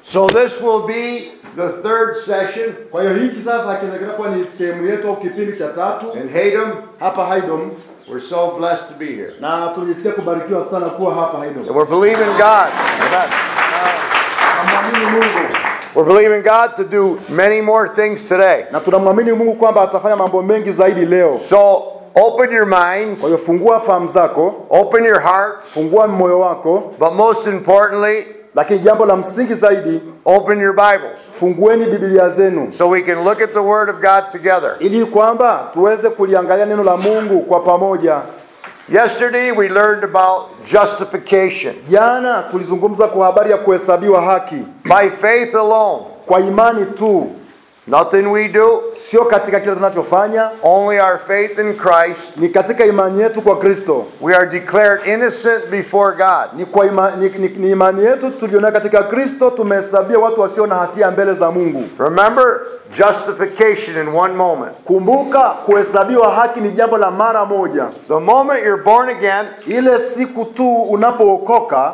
So this will be the third session Kwa hiyo hiki sasa kinaendelea kuwa ni sehemu yetu au kipindi cha tatu in Haydom. hapa Haydom, We're so blessed to be here. na tunajisikia kubarikiwa sana kuwa hapa Haydom. And we're believing God. Amen. Tunamwamini Mungu We're believing God to do many more things today. na tunamwamini Mungu kwamba atafanya mambo mengi zaidi leo. So open your minds, Kwa hiyo fungua fahamu zako, open your hearts, fungua moyo wako, but most importantly, lakini jambo la msingi zaidi, open your Bibles fungueni Biblia zenu so we can look at the Word of God together. ili kwamba tuweze kuliangalia neno la Mungu kwa pamoja. Yesterday we learned about justification Jana tulizungumza kwa habari ya kuhesabiwa haki by faith alone. kwa imani tu, Nothing we do, sio katika kile tunachofanya, only our faith in Christ. ni katika imani yetu kwa Kristo. We are declared innocent before God. Ni kwa ima, ni, ni, ni imani yetu tulionayo katika Kristo, tumehesabia watu wasio na hatia mbele za Mungu. Remember justification in one moment. Kumbuka, kuhesabiwa haki ni jambo la mara moja. The moment you're born again, Ile siku tu unapookoka,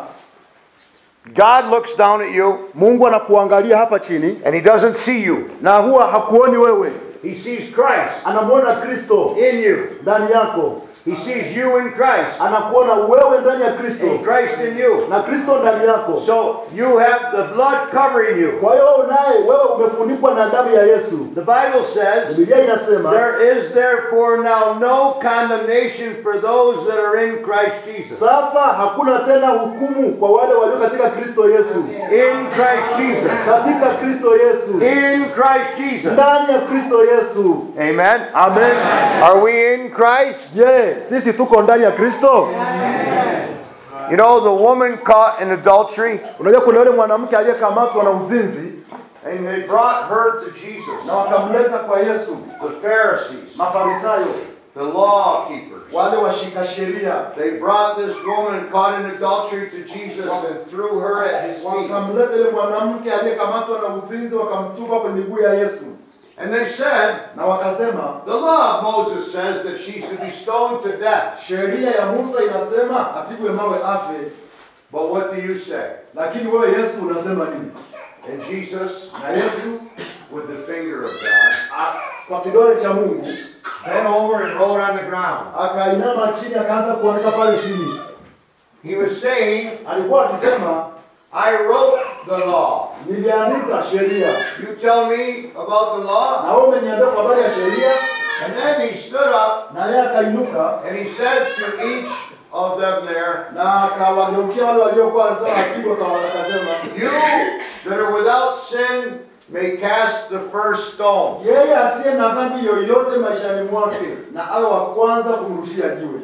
God looks down at you Mungu anakuangalia hapa chini and He doesn't see you. na huwa hakuoni wewe, He sees Christ anamwona Kristo in you. ndani yako, He sees you in Christ anakuona wewe ndani ya Kristo and Christ in you. na Kristo ndani yako. So you have the blood covering you. Kwa hiyo wewe unaye, wewe umefunikwa na damu ya Yesu. The Bible says, Biblia inasema There is therefore now no condemnation for those that are in Christ Jesus. sasa hakuna tena hukumu kwa wale walio katika Kristo Yesu, In Christ Jesus. katika Kristo Yesu, In Christ Jesus. ndani ya Kristo Yesu. Amen. Amen. Are we in Christ? Je, sisi tuko ndani ya Kristo? You know, the woman caught in adultery, Unajua kuna yule mwanamke aliyekamatwa na uzinzi and they brought her to Jesus. na wakamleta kwa Yesu, The Pharisees, Mafarisayo, the law keepers. wale washika sheria, They brought this woman caught in adultery to Jesus and threw her at his feet. wakamleta yule mwanamke aliyekamatwa na uzinzi, wakamtupa kwenye miguu ya Yesu And they said, na wakasema, The law of Moses says that she's to be stoned to death. sheria ya Musa inasema apigwe mawe afe, But what do you say? lakini wewe Yesu unasema nini? And Jesus, Na Yesu with the finger of God, a- kwa kidole cha Mungu bent over and wrote on the ground. akainama chini, akaanza kuandika pale chini. He was saying, Alikuwa akisema, I wrote the law. niliandika sheria You tell me about the law? na wewe umeniambia kwa habari ya sheria. And then he stood up Na yeye akainuka and he said to each of them there, na akawageukia wale waliokuwa wanasema apigwe, kwa akasema, You that are without sin may cast the first stone. yeye asiye na dhambi yoyote maishani mwake na awe wa kwanza kumrushia jiwe.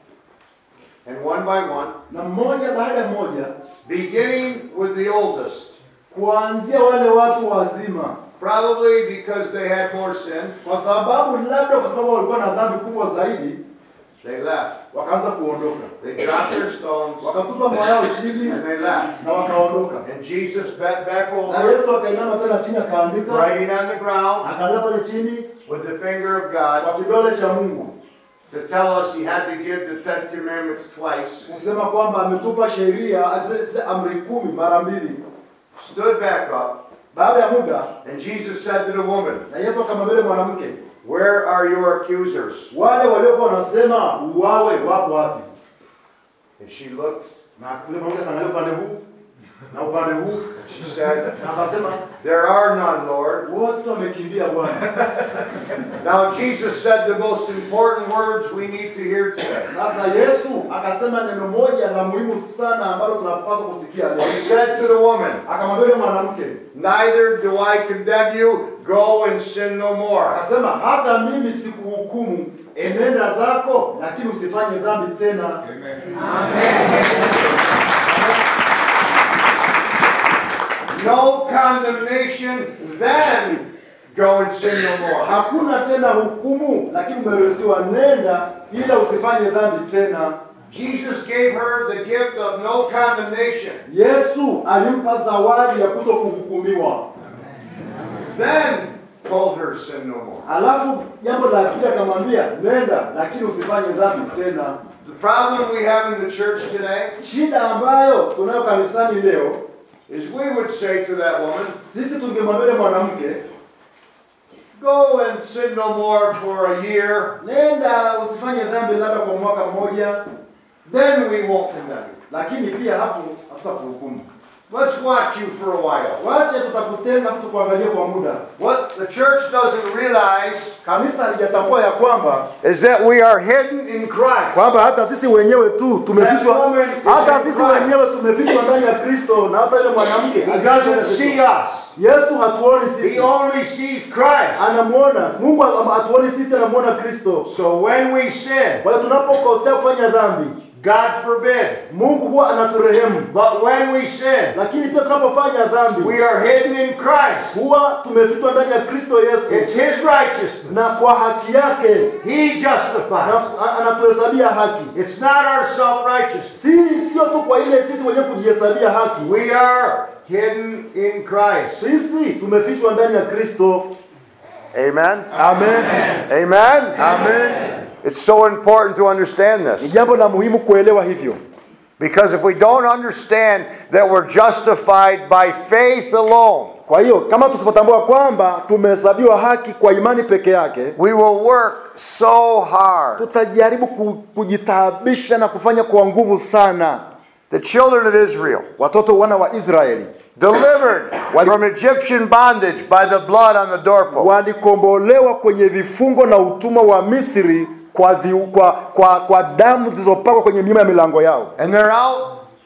And one by one, Na mmoja baada ya mmoja, beginning with the oldest, kuanzia wale watu wazima, probably because they had more sin, kwa sababu labda kwa sababu walikuwa na dhambi kubwa zaidi, they left. wakaanza kuondoka, They dropped their stones wakatupa moyo yao chini and they left. na wakaondoka. And Jesus bent back Na over, Yesu akainama tena chini, akaandika, writing on the ground akaandika pale chini with the finger of God kwa kidole cha Mungu to tell us he had to give the Ten Commandments twice. kusema kwamba ametupa sheria zile zile amri kumi mara mbili. Stood back up, Baada ya muda, and Jesus said to the woman, na Yesu akamwambia yule mwanamke, Where are your accusers? wale waliokuwa wanasema uwawe wako wapi? And she looked, Na yule mwanamke akaangalia upande huu na upande huu, she said, na akasema There are none, Lord. wote wamekimbia Bwana. Now, Jesus said the most important words we need to hear today. Sasa Yesu akasema neno moja la muhimu sana ambalo tunapaswa kusikia leo. He said to the woman, Akamwambia yule mwanamke, Neither do I condemn you, go and sin no more. akasema hata mimi sikuhukumu, enenda zako, lakini usifanye dhambi tena. No condemnation, then go and sin no more. Hakuna tena hukumu, lakini umeruhusiwa, nenda ila usifanye dhambi tena. Jesus gave her the gift of no condemnation. Yesu alimpa zawadi ya kuto kuhukumiwa. Then told her sin no more. Alafu jambo la pili akamwambia nenda, lakini usifanye dhambi tena. The problem we have in the church today Shida ambayo tunayo kanisani leo is we would say to that woman, sisi tungemwambia yule mwanamke Go and sin no more for a year, nenda usifanye dhambi labda kwa mwaka mmoja then we won't condemn you. lakini pia hapo hatutakuhukumu Let's watch you for a while. wache tutakutenga tu tukuangalie kwa muda What the church doesn't realize kanisa halijatambua ya kwamba is that we are hidden in Christ. kwamba hata sisi wenyewe tu tumefichwa hata sisi wenyewe tumefichwa ndani ya kristo na hata yule mwanamke He doesn't see us. yesu hatuoni He sisi only sees Christ. anamuona mungu hatuoni sisi anamuona kristo So when we sin, kwa hiyo tunapokosea kufanya dhambi God forbid, mungu huwa anaturehemu but when we sin, lakini pia tunapofanya dhambi we are hidden in Christ. huwa tumefichwa ndani ya kristo It's yesu His righteousness. na kwa haki yake He justifies. na- a- anatuhesabia haki It's not our self-righteousness. si sio tu kwa ile sisi wenyewe kujihesabia haki We are hidden in Christ. sisi tumefichwa ndani ya kristo Amen. amen Amen. amen It's so important to understand ni this. jambo la muhimu kuelewa hivyo Because if we don't understand that we're justified by faith alone, kwa hiyo kama tusipotambua kwamba tumehesabiwa haki kwa imani peke yake we will work so hard. tutajaribu ku- kujitaabisha na kufanya kwa nguvu sana The children of Israel, watoto wana wa israeli delivered Wali- from Egyptian bondage by the blood on the doorpost. walikombolewa kwenye vifungo na utumwa wa misri kwa, vi, kwa, kwa, kwa damu zilizopakwa kwenye miima ya milango yao And they're out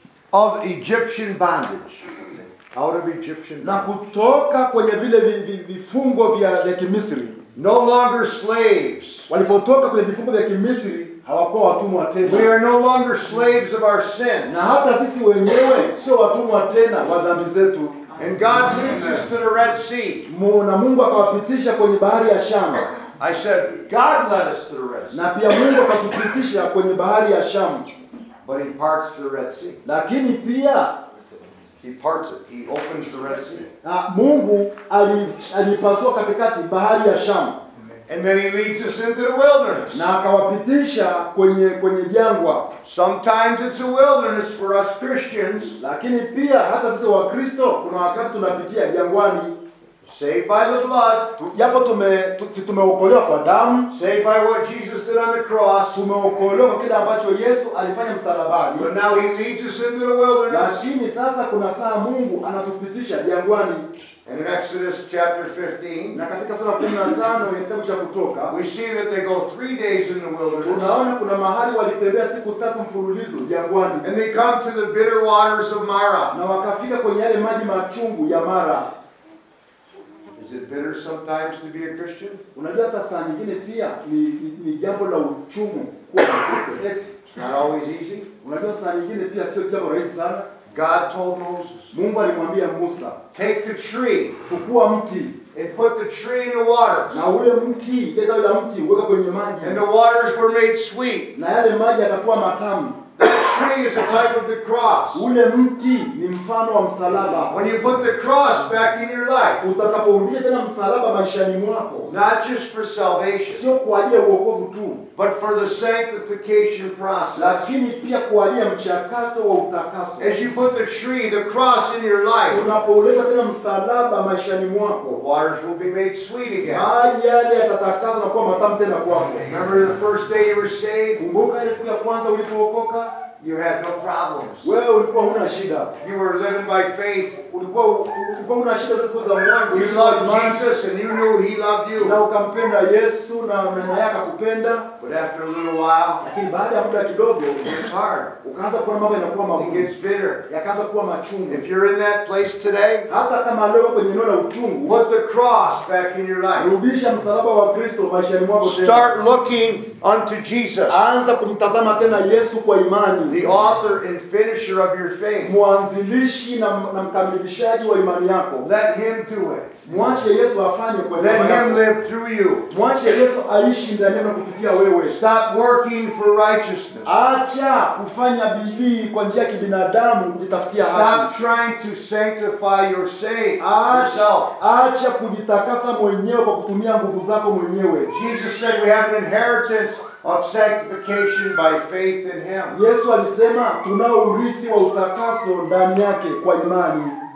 of Egyptian bondage. Out of Egyptian na bondage. kutoka kwenye vile vi- vi- vifungo vya, vya kimisri No longer slaves. walipotoka kwenye vifungo vya kimisri hawakuwa watumwa We tena are no longer slaves of our sin. na hata sisi wenyewe sio watumwa tena wa dhambi zetu And God leads us to the Red Sea. Mu- na mungu akawapitisha kwenye bahari ya shamu I said, God led us to the Red Sea. na pia mungu akatupitisha kwenye bahari ya shamu But He parts the Red Sea. lakini pia He parts it. He opens the Red Sea. ah, mungu ali- alipasua katikati bahari ya shamu And then He leads us into the wilderness. na akawapitisha kwenye kwenye jangwa Sometimes it's a wilderness for us Christians, lakini pia hata sisi wakristo kuna wakati tunapitia jangwani saved by the blood, Tu- japo tume tu- tumeokolewa kwa damu saved by what Jesus did on the cross. tumeokolewa kwa kile ambacho yesu alifanya msalabani But now He leads us into the wilderness. lakini sasa kuna saa mungu anatupitisha jangwani And in Exodus chapter 15, na katika sura kumi na tano ya kitabu cha kutoka we see that they go three days in the wilderness. tunaona kuna mahali walitembea siku tatu mfululizo jangwani And they come to the bitter waters of Mara. na wakafika kwenye yale maji machungu ya mara Is it bitter sometimes to be a Christian? unajua hata saa nyingine pia ni, ni, ni jambo la uchungu kuwa mkristo eti It's not always easy. unajua saa nyingine pia sio jambo rahisi sana God told Moses, mungu alimwambia musa take the tree chukua mti and put the tree in the waters. na ule mti ile tawi la mti uweka kwenye maji And the waters were made sweet. na yale maji yatakuwa matamu That tree is a type of the cross. ule mti ni mfano wa msalaba When you put the cross back in your life, utakaporudisha tena msalaba maishani mwako not just for salvation, sio kwa ajili ya uokovu tu but for the sanctification process. lakini pia kwa ajili ya mchakato wa utakaso As you put the tree, the cross in your life, unapouleta tena msalaba maishani the mwako waters will be made sweet again. maji yale yatatakaswa na kuwa matamu tena kwako Remember the first day you were saved? kumbuka ile siku ya kwanza ulipookoka You had no problems. wewe ulikuwa huna shida You were living by faith. ulikuwa ulikuwa huna shida za siku za mwanzo You ulikuwa na loved imani, Jesus and you knew He loved na you. ukampenda Yesu na na naye akakupenda But after a little while, lakini baada ya muda kidogo it's hard. ukaanza kuona mambo yanakuwa It magumu gets bitter. yakaanza kuwa machungu If you're in that place today, hata kama leo kwenye eneo la uchungu put the cross back in your life. rudisha msalaba wa Kristo maishani mwako tena Start looking unto Jesus, anza kumtazama tena Yesu kwa imani the author and finisher of your faith. mwanzilishi na, na mkamilishaji wa imani yako Let Him do it. mwache Yesu afanye kwa Let niaba Him yako live through you. mwache Yesu aishi ndani yako na kupitia wewe Stop working for righteousness. acha kufanya bidii kwa njia ya kibinadamu kujitafutia Stop haki trying to sanctify your save acha, yourself. acha kujitakasa mwenyewe kwa kutumia nguvu zako mwenyewe Jesus said we have an inheritance of sanctification by faith in Him. Yesu alisema tunao urithi wa utakaso ndani yake kwa imani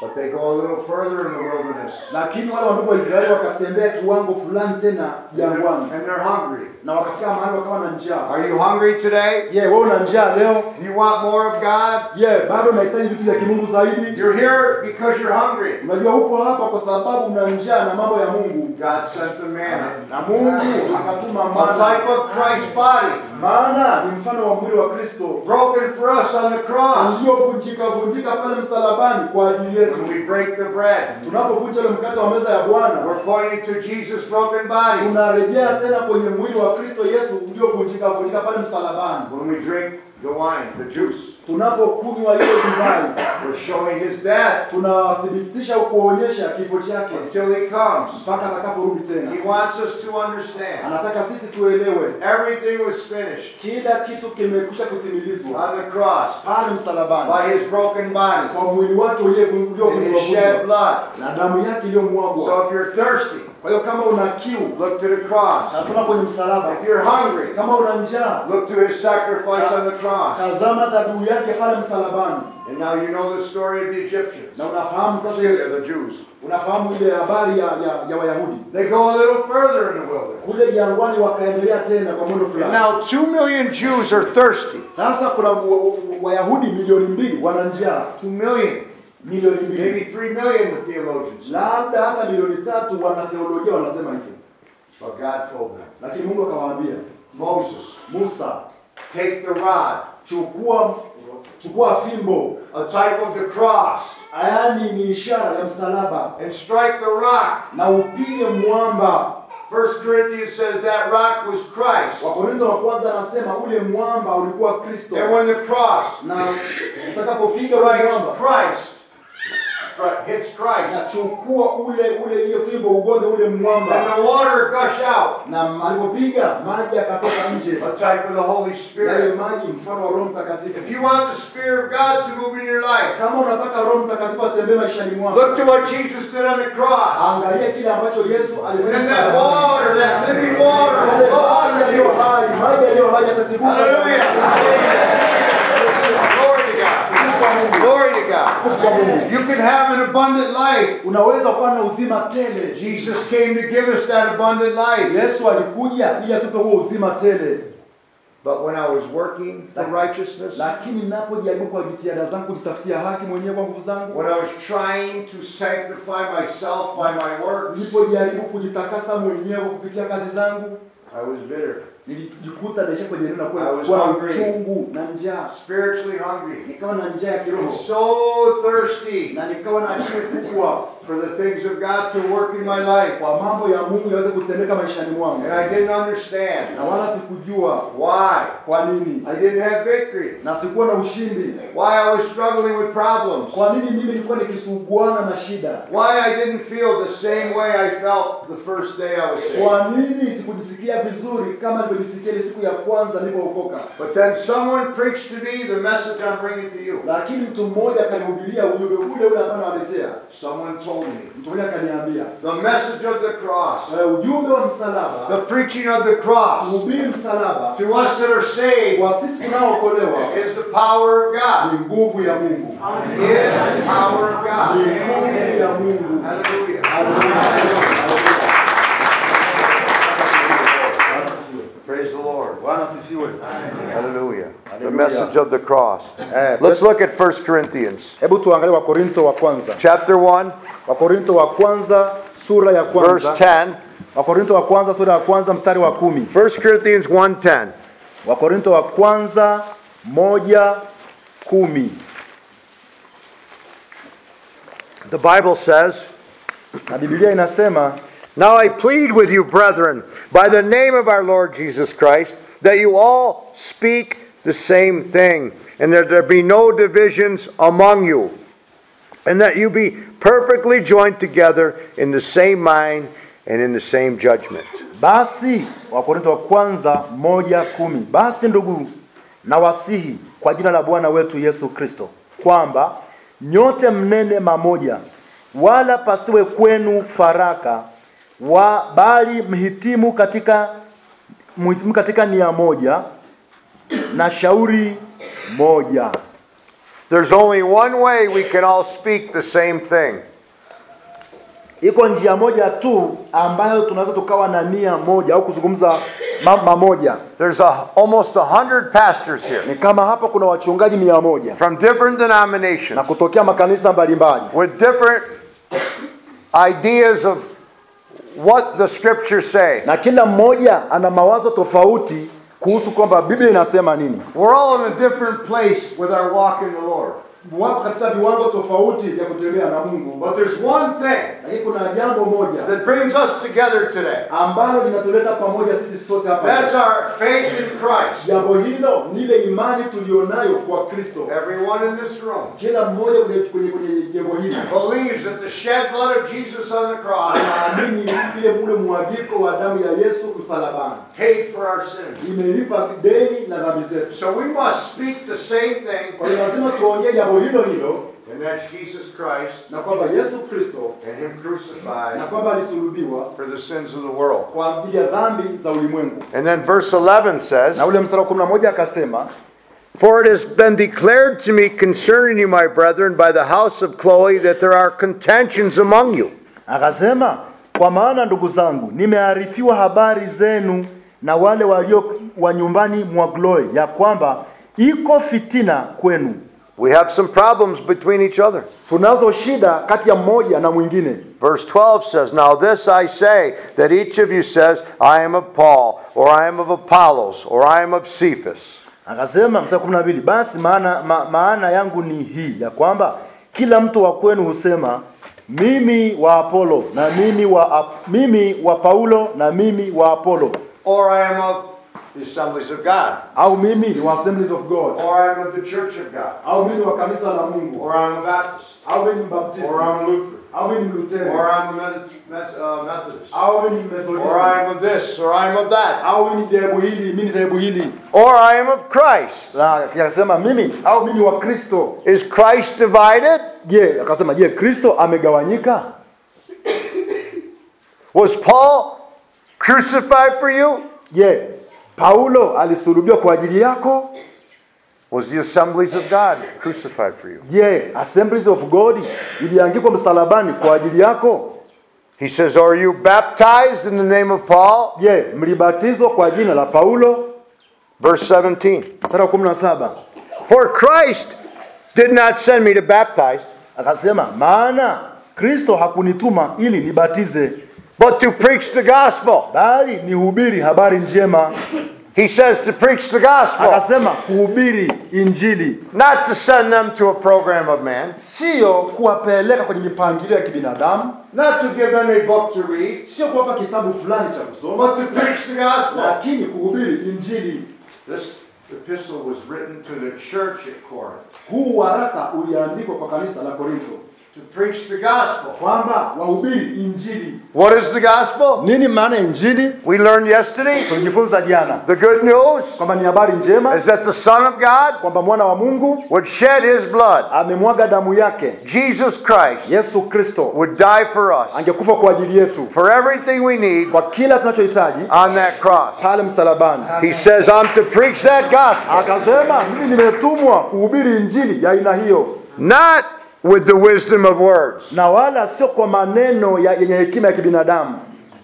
But they go a little further in the wilderness. lakini wale wandugu wa Israeli wakatembea kiwango fulani tena jangwani And they're hungry. na wakafika mahali wakawa na njaa. Are you hungry today? Je, wewe una njaa leo? Do you want more of God? Je, bado unahitaji vitu vya kimungu zaidi? You're here because you're hungry. Unajua huko hapa kwa sababu una njaa na mambo ya Mungu, God sent the manna. na Mungu akatuma A mana, type of Christ's body. maana ni mfano wa mwili wa Kristo Broken for us on the cross. uliovunjika vunjika pale msalabani kwa ajili yetu. When we break the bread, Tunapovunja ule mkate wa meza ya Bwana, we're pointing to Jesus' broken body. tunarejea tena kwenye mwili wa Kristo Yesu uliovunjika vunjika pale msalabani. When we drink the wine, the juice, Tunapokunywa ile divai, we're showing his death tunathibitisha au kuonyesha kifo chake until he comes. mpaka atakaporudi tena. He wants us to understand Anataka sisi tuelewe everything was finished kila kitu kimekwisha kutimilizwa on the cross pale msalabani by his broken body kwa mwili wake uliovu- and uliovunjwa his shed blood. na damu yake iliyomwagwa. So if you're thirsty, Kwa hiyo kama una kiu, look to the cross. tazama kwenye msalaba. If you're hungry, Kama una njaa, look to his sacrifice on the cross. tazama dhabihu yake pale msalabani. And now you know the story of the Egyptians. Na unafahamu sasa ile They're the Jews. unafahamu ile habari ya, ya, ya Wayahudi They go a little further in the wilderness. kule jangwani, wakaendelea tena kwa mwendo And fulani. now two million Jews are thirsty. Sasa kuna wa- wa- Wayahudi milioni mbili wana njaa, Two million. milioni mbili Maybe three million with theologians. labda hata milioni tatu. Wanatheolojia wanasema hivyo, But God told them, lakini Mungu akawaambia Moses, Musa, take the rod, chukua chukua fimbo, a type of the cross, yaani ni ishara ya msalaba, and strike the rock. na upige mwamba. First Corinthians says that rock was Christ. Wakorintho wa kwanza anasema ule mwamba ulikuwa Kristo, And when the cross na utakapopiga ule strikes mwamba Christ, stri- hits Christ, nachukua ule ule hiyo fimbo ugonge ule mwamba, and the water gush out, na alipopiga maji akatoka nje, a type of the Holy yale Spirit. maji mfano wa Roho Mtakatifu. If you want the Spirit of God to move in your life, Kama unataka Roho Mtakatifu atembee maishani mwako, look to what Jesus did on the cross. angalia kile ambacho Yesu alifanya And that msalabani. water, that living water, Yale will flow maji out of yaliyo you. hai, maji yaliyo hai yatatibuka. Hallelujah. Glory to God. Glory to God. Kwa Mungu. You can have an abundant life. Unaweza kuwa na uzima tele. Jesus came to give us that abundant life. Yesu alikuja ili atupe huo uzima tele, But when I was working for righteousness, lakini ninapojaribu kwa jitihada zangu kujitafutia haki mwenyewe kwa nguvu zangu, when I was trying to sanctify myself by my works, nilipojaribu kujitakasa mwenyewe kupitia kazi zangu, I was bitter, nilijikuta naisha kwenye neno I kwa was kwa hungry. uchungu na njaa, spiritually hungry, nikawa na njaa ya and kiroho so thirsty na nikawa na kiu kubwa for the things of God to work in my life. kwa mambo ya Mungu yaweze kutendeka maishani mwangu, And I didn't understand na wala sikujua why kwa nini, I didn't have victory, na sikuwa na ushindi. why I was struggling with problems, Kwa nini mimi nilikuwa nikisuguana na shida? why I didn't feel the same way I felt the first day I was saved. Kwa nini sikujisikia vizuri kama nilivyojisikia ile siku ya kwanza nilipookoka? But then someone preached to me the message I'm bringing to you. Lakini mtu mmoja akanihubiria ujumbe ule ule ambao nawaletea. Someone told me Mtu mmoja akaniambia the message of the cross, "Eh, ujumbe wa msalaba, the preaching of the cross kuhubiri msalaba to us that are saved kwa sisi tunaookolewa is the power of God. ni nguvu ya Mungu, Is the power of ni God. nguvu ya Mungu. Hallelujah. Praise the Lord. Bwana asifiwe. Hallelujah. The Hallelujah. message of the cross. Eh, Let's look at 1 Corinthians Hebu tuangalie Wakorinto wa kwanza, chapter 1, Wakorinto wa kwanza sura ya verse kwanza, 10. Wakorinto wa kwanza sura ya kwanza mstari wa kumi. 1 Corinthians 1:10. Wakorinto wa kwanza moja kumi. The Bible says, Na Biblia inasema Now I plead with you, brethren, by the name of our Lord Jesus Christ, that you all speak the same thing, and that there be no divisions among you, and that you be perfectly joined together in the same mind and in the same judgment. basi, Wakorinto wa kwanza moja kumi. Basi ndugu, na wasihi kwa jina la Bwana wetu Yesu Kristo kwamba nyote mnene mamoja, wala pasiwe kwenu faraka wa, bali mhitimu katika mhitimu katika nia moja na shauri moja. There's only one way we can all speak the same thing. Iko njia moja tu ambayo tunaweza tukawa na nia moja au kuzungumza mambo moja. There's a, almost a hundred pastors here Ni kama hapa kuna wachungaji mia moja from different na denominations kutokea makanisa mbalimbali with different ideas of what the scriptures say. na kila mmoja ana mawazo tofauti kuhusu kwamba Biblia inasema nini. We're all in a different place with our walk in the Lord. Wako katika viwango tofauti vya kutembea na Mungu, But there's one thing lakini kuna jambo moja that brings us together today. ambalo linatuleta pamoja sisi sote That's hapa. our faith in Christ. Jambo hilo ni ile imani tulionayo kwa Kristo. Everyone in this room Kila mmoja kwenye kwenye kwenye jengo hili believes that the shed blood of Jesus on the cross anaamini ile ule mwagiko wa damu ya Yesu msalabani paid for our sins. imelipa deni na dhambi zetu. So we must speak the same thing, Kwa hiyo lazima tuongee jambo hilo hilo and that's Jesus Christ na kwamba Yesu Kristo and Him na crucified kwamba alisulubiwa for the sins of the world. kwa ajili ya dhambi za ulimwengu. And then verse 11 says, Na ule mstari wa 11 akasema, For it has been declared to me concerning you, my brethren, by the house of Chloe, that there are contentions among you. akasema kwa maana ndugu zangu, nimearifiwa habari zenu na wale walio wa nyumbani mwa Chloe ya kwamba iko fitina kwenu. We have some problems between each other. Tunazo shida kati ya mmoja na mwingine. Verse 12 says, Now this I say, that each of you says, I am of Paul, or I am of Apollos, or I am of Cephas. Akasema mstari kumi na mbili basi maana, ma, maana yangu ni hii ya kwamba kila mtu wa kwenu husema mimi wa Apolo na mimi wa, Ap- mimi wa Paulo na mimi wa Apolo Or I am of the assemblies of God, au mimi ni wa Assemblies of God or I am of the church of God, au mimi ni wa kanisa la Mungu or I am a Baptist, au mimi ni Mbaptisti or I'm a Lutheran, au mimi ni Mlutheri or I'm a Met- Met- uh, Methodist, au mimi ni or Methodisti I am of this, or I am of that, au mimi ni dhehebu hili mimi ni dhehebu hili or I am of Christ. na akasema mimi au mimi ni wa Kristo Is Christ divided? je akasema je Kristo amegawanyika Was Paul crucified for you? je Paulo alisulubiwa kwa ajili yako Was the assemblies of God crucified for you? Je, Assemblies of God iliangikwa msalabani kwa ajili yako? He says, Are you baptized in the name of Paul? Je, mlibatizwa kwa jina la Paulo? Verse 17. Mstari wa 17 For Christ did not send me to baptize, akasema, maana Kristo hakunituma ili nibatize, but to preach the gospel. bali nihubiri habari njema. He says to preach the gospel, Akasema kuhubiri injili, not to send them to a program of man, sio kuwapeleka kwenye mipangilio ya kibinadamu, not to give them a book to read, sio kuwapa kitabu fulani cha kusoma, but to preach the gospel. lakini kuhubiri injili. This epistle was written to the church at Corinth Huu waraka uliandikwa kwa kanisa la Korinto to preach the gospel. kwamba wahubiri injili. What is the gospel? Nini maana ya injili? We learned yesterday. Tulijifunza jana The good news kwamba ni habari njema is that the Son of God kwamba mwana wa Mungu would shed his blood. amemwaga damu yake. Jesus Christ Yesu Kristo would die for us, angekufa kwa ajili yetu for everything we need kwa kila tunachohitaji on that cross. pale msalabani. He says, I'm to preach that gospel, Akasema mimi nimetumwa kuhubiri injili ya aina hiyo, not with the wisdom of words, na wala sio kwa maneno ya- yenye hekima ya kibinadamu,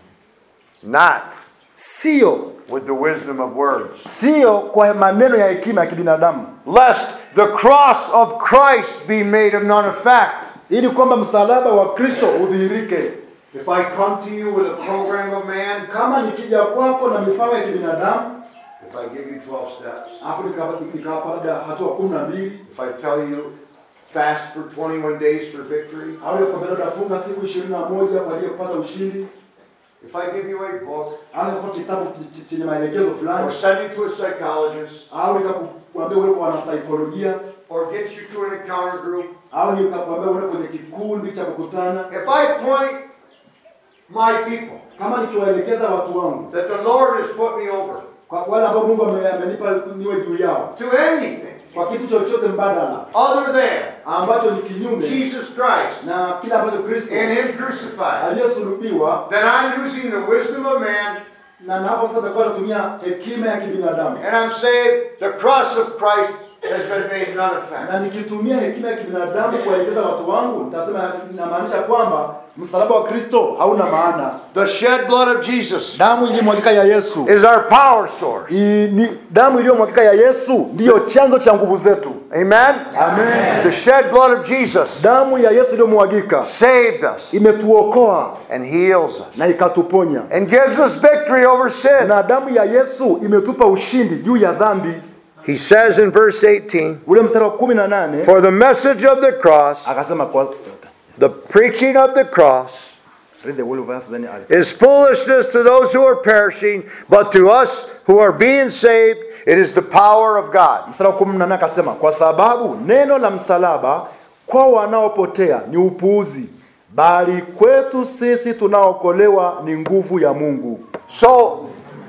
not sio with the wisdom of words, sio kwa maneno ya hekima ya kibinadamu, lest the cross of Christ be made of none effect. ili kwamba msalaba wa Kristo udhihirike. If I come to you with a program of man, Kama nikija kwako na mipango ya kibinadamu, if I give you 12 steps, alafu nikawapa nikawapa labda hatua kumi na mbili if I tell you fast for 21 days for victory, au nikwambia labda funga siku ishirini na moja kwa ajili ya kupata ushindi, if I give you a book, au nikupa kitabu ch- ch- chenye maelekezo or fulani, send you to a psychologist, au nikakuambia uende kwa wanasaikolojia, or get you to an encounter group, au nikakuambia uende kwenye kikundi cha kukutana, if I point my people kama nikiwaelekeza watu wangu that the Lord has put me over kwa wale ambao Mungu ame- amenipa niwe juu yao, to anything kwa kitu chochote mbadala other than ambacho ni kinyume Jesus Christ na kile ambacho Kristo and Him crucified, aliyesulubiwa, then I'm using the wisdom of man na napo sasa takuwa natumia hekima ya kibinadamu, and I'm saying the cross of Christ has been made none effect. na nikitumia hekima ya kibinadamu kuwaelekeza watu wangu, nitasema inamaanisha kwamba msalaba wa Kristo hauna maana. The shed blood of Jesus Damu iliyomwagika ya Yesu is our power source. I, ni, damu iliyomwagika ya Yesu ndiyo chanzo cha nguvu zetu. Amen? Amen. The shed blood of Jesus Damu ya Yesu iliyomwagika saved us imetuokoa and heals us na ikatuponya, and gives us victory over sin. na damu ya Yesu imetupa ushindi juu ya dhambi. He says in verse 18, Ule mstari wa kumi na nane For the message of the cross, akasema kwa the preaching of the cross, read the whole verse then I'll- is foolishness to those who are perishing, but to us who are being saved, it is the power of God. mstari wa kumi na nane akasema kwa sababu neno la msalaba kwa wanaopotea ni upuuzi, bali kwetu sisi tunaokolewa ni nguvu ya Mungu. So,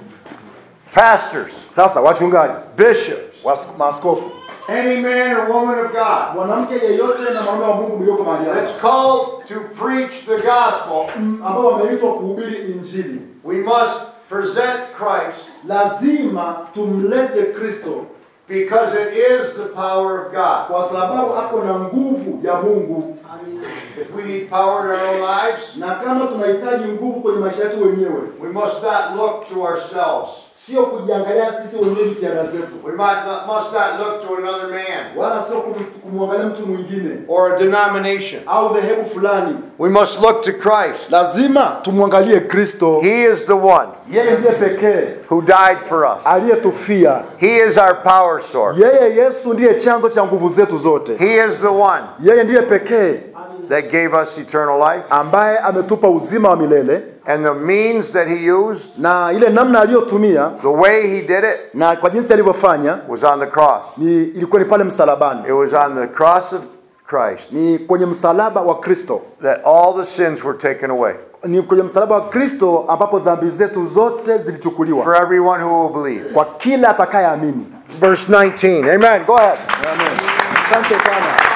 pastors, Sasa wachungaji, bishops, was- maaskofu, any man or woman of God mwanamke yeyote na mwanaume wa Mungu mlioko mahali that's hapa called to preach the gospel, ambao wameitwa kuhubiri Injili, we must present Christ lazima tumlete Kristo because it is the power of God. kwa sababu ako na nguvu ya Mungu, If we need power in our own lives, na kama tunahitaji nguvu kwenye maisha yetu wenyewe, we must not look to ourselves. sio kujiangalia sisi wenyewe jitihada zetu, We might not, must not look to another man wala sio kum- kumwangalia mtu mwingine or a denomination. au dhehebu fulani. We must look to Christ. Lazima tumwangalie Kristo, He is the one yeye ndiye pekee who died for us. aliyetufia. He is our power source. Yeye Yesu ndiye chanzo cha nguvu zetu zote. He is the one Yeye ndiye pekee that gave us eternal life. ambaye ametupa uzima wa milele, And the means that he used, na ile namna aliyotumia the way he did it, na kwa jinsi alivyofanya was on the cross. ni ilikuwa ni pale msalabani, It was on the cross of Christ ni kwenye msalaba wa Kristo, that all the sins were taken away ni kwenye msalaba wa Kristo ambapo dhambi zetu zote zilichukuliwa for everyone who will believe. kwa kila atakayeamini. Verse 19. Amen. Go ahead. Amen. Asante sana.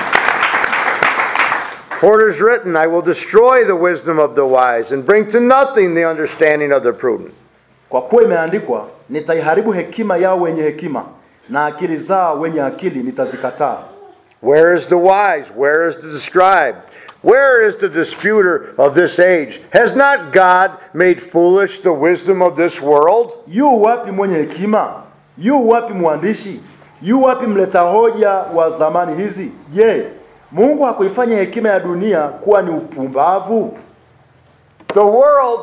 For it is written, I will destroy the wisdom of the wise and bring to nothing the understanding of the prudent. Kwa kuwa imeandikwa, nitaiharibu hekima yao wenye hekima na akili zao wenye akili nitazikataa. Where is the wise? Where is the scribe? Where is the disputer of this age? Has not God made foolish the wisdom of this world? Yu wapi mwenye hekima? Yu wapi mwandishi? Yu wapi mleta hoja wa zamani hizi? Je, Mungu hakuifanya hekima ya dunia kuwa ni upumbavu? The world,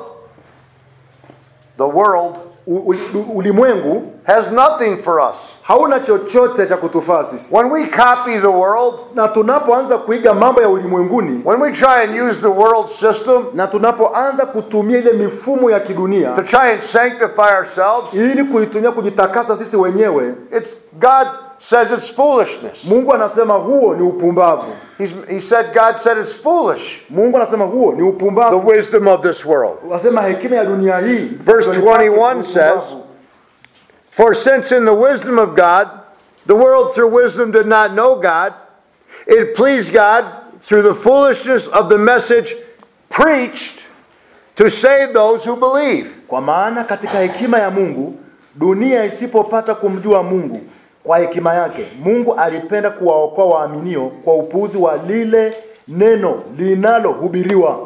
the world U- uli- u- Ulimwengu has nothing for us. hauna chochote cha kutufaa sisi, When we copy the world, na tunapoanza kuiga mambo ya ulimwenguni when we try and use the world system na tunapoanza kutumia ile mifumo ya kidunia to try and sanctify ourselves, ili kuitumia kujitakasa sisi wenyewe, it's God says it's foolishness. Mungu anasema huo ni upumbavu. He's, he said God said it's foolish. Mungu anasema huo ni The upumbavu. wisdom of this world. Anasema hekima ya dunia hii. Verse ndio ni 21 upumbavu. says, For since in the wisdom of God, the world through wisdom did not know God, it pleased God through the foolishness of the message preached to save those who believe. Kwa maana katika hekima ya Mungu dunia isipopata kumjua Mungu kwa hekima yake, Mungu alipenda kuwaokoa waaminio kwa upuuzi wa lile neno linalohubiriwa.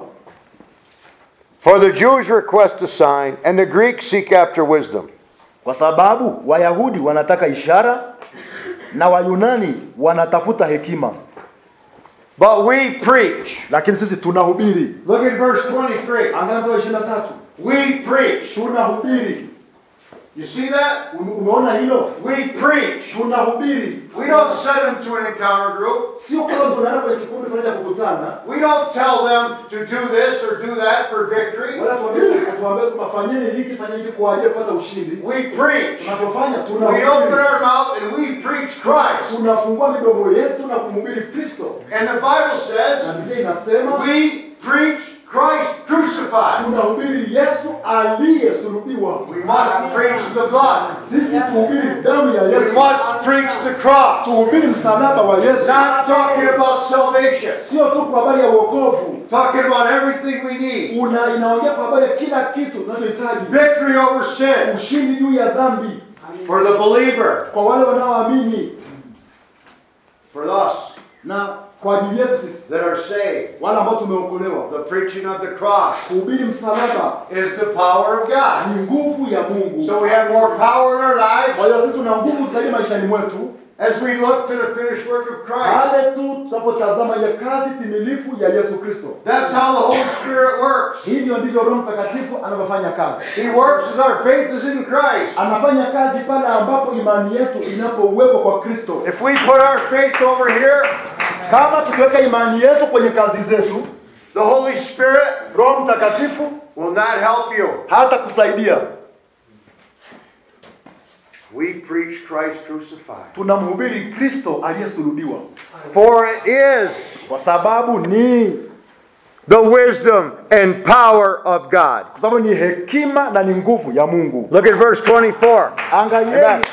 For the Jews request a sign, and the Greeks seek after wisdom. Kwa sababu Wayahudi wanataka ishara na Wayunani wanatafuta hekima, But we preach. lakini sisi tunahubiri. Look at verse 23. Angalia mstari wa 23. We preach. Tunahubiri. You see that? Ume- Umeona hilo? We preach. Tunahubiri. We don't send them to an encounter group. Sio kama tunaenda kwenye kikundi fulani cha kukutana, We don't tell them to do this or do that for victory. wala tuambie tuambie kwamba fanyeni hiki fanyeni hiki kwa ajili ya kupata ushindi. We preach. Tunachofanya We open tunahubiri. our mouth and we preach Christ. Tunafungua midomo yetu na kumhubiri Kristo. And the Bible Na says Biblia inasema we preach Christ crucified. tunahubiri Yesu aliyesulubiwa. We must preach the blood. Sisi tuhubiri damu ya We Yesu. must preach the cross. Tuhubiri msalaba wa Yesu. Not talking about salvation. Sio tu kwa habari ya wokovu. Talking about everything we need. Una inaongea kwa habari ya kila kitu tunachohitaji. Victory over sin Ushindi juu ya dhambi for the believer. kwa wale wanaoamini. For us na kwa ajili yetu sisi that are saved, wale ambao tumeokolewa, the preaching of the cross kuhubiri msalaba is the power of God. ni nguvu ya Mungu. So we have more power in our Kwa lives hiyo sisi tuna nguvu zaidi maishani mwetu as we look to the finished work of Christ. pale tu tunapotazama ile kazi timilifu ya Yesu Kristo. That's how the Holy Spirit works. Hivyo ndivyo Roho Mtakatifu anavyofanya kazi. He works as our faith is in Christ. Anafanya kazi pale ambapo imani yetu inapouwekwa kwa Kristo. If we put our faith over here, Kama tukiweka imani yetu kwenye kazi zetu, the Holy Spirit Roho Mtakatifu will not help you. hata kusaidia. We preach Christ crucified. Tunamhubiri Kristo aliyesulubiwa, For it is kwa sababu ni the wisdom and power of God. kwa sababu ni hekima na ni nguvu ya Mungu. Look at verse 24. Angalieni. Amen.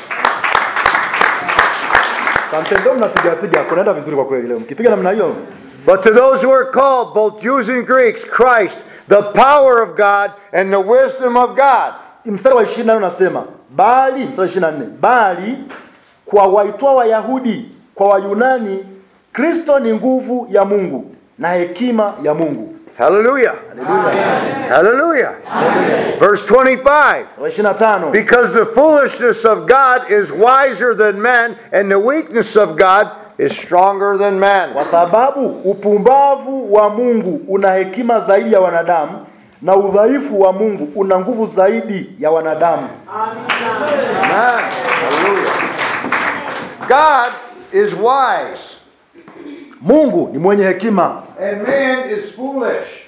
Asante, ndio mnapiga piga, kunaenda vizuri kwa kweli leo. Mkipiga namna hiyo, But to those who are called, both Jews and Greeks, Christ, the power of God and the wisdom of God. mstari wa 24 unasema bali, mstari wa 24, bali kwa waitwa Wayahudi, kwa Wayunani, Kristo ni nguvu ya Mungu na hekima ya Mungu. Hallelujah. Hallelujah. Verse 25. Mstari wa 25, Because the foolishness of God is wiser than men, and the weakness of God is stronger than men. kwa sababu upumbavu wa Mungu una hekima zaidi ya wanadamu na udhaifu wa Mungu una nguvu zaidi ya wanadamu. Amen. Hallelujah. God is wise, Mungu ni mwenye hekima and man is foolish.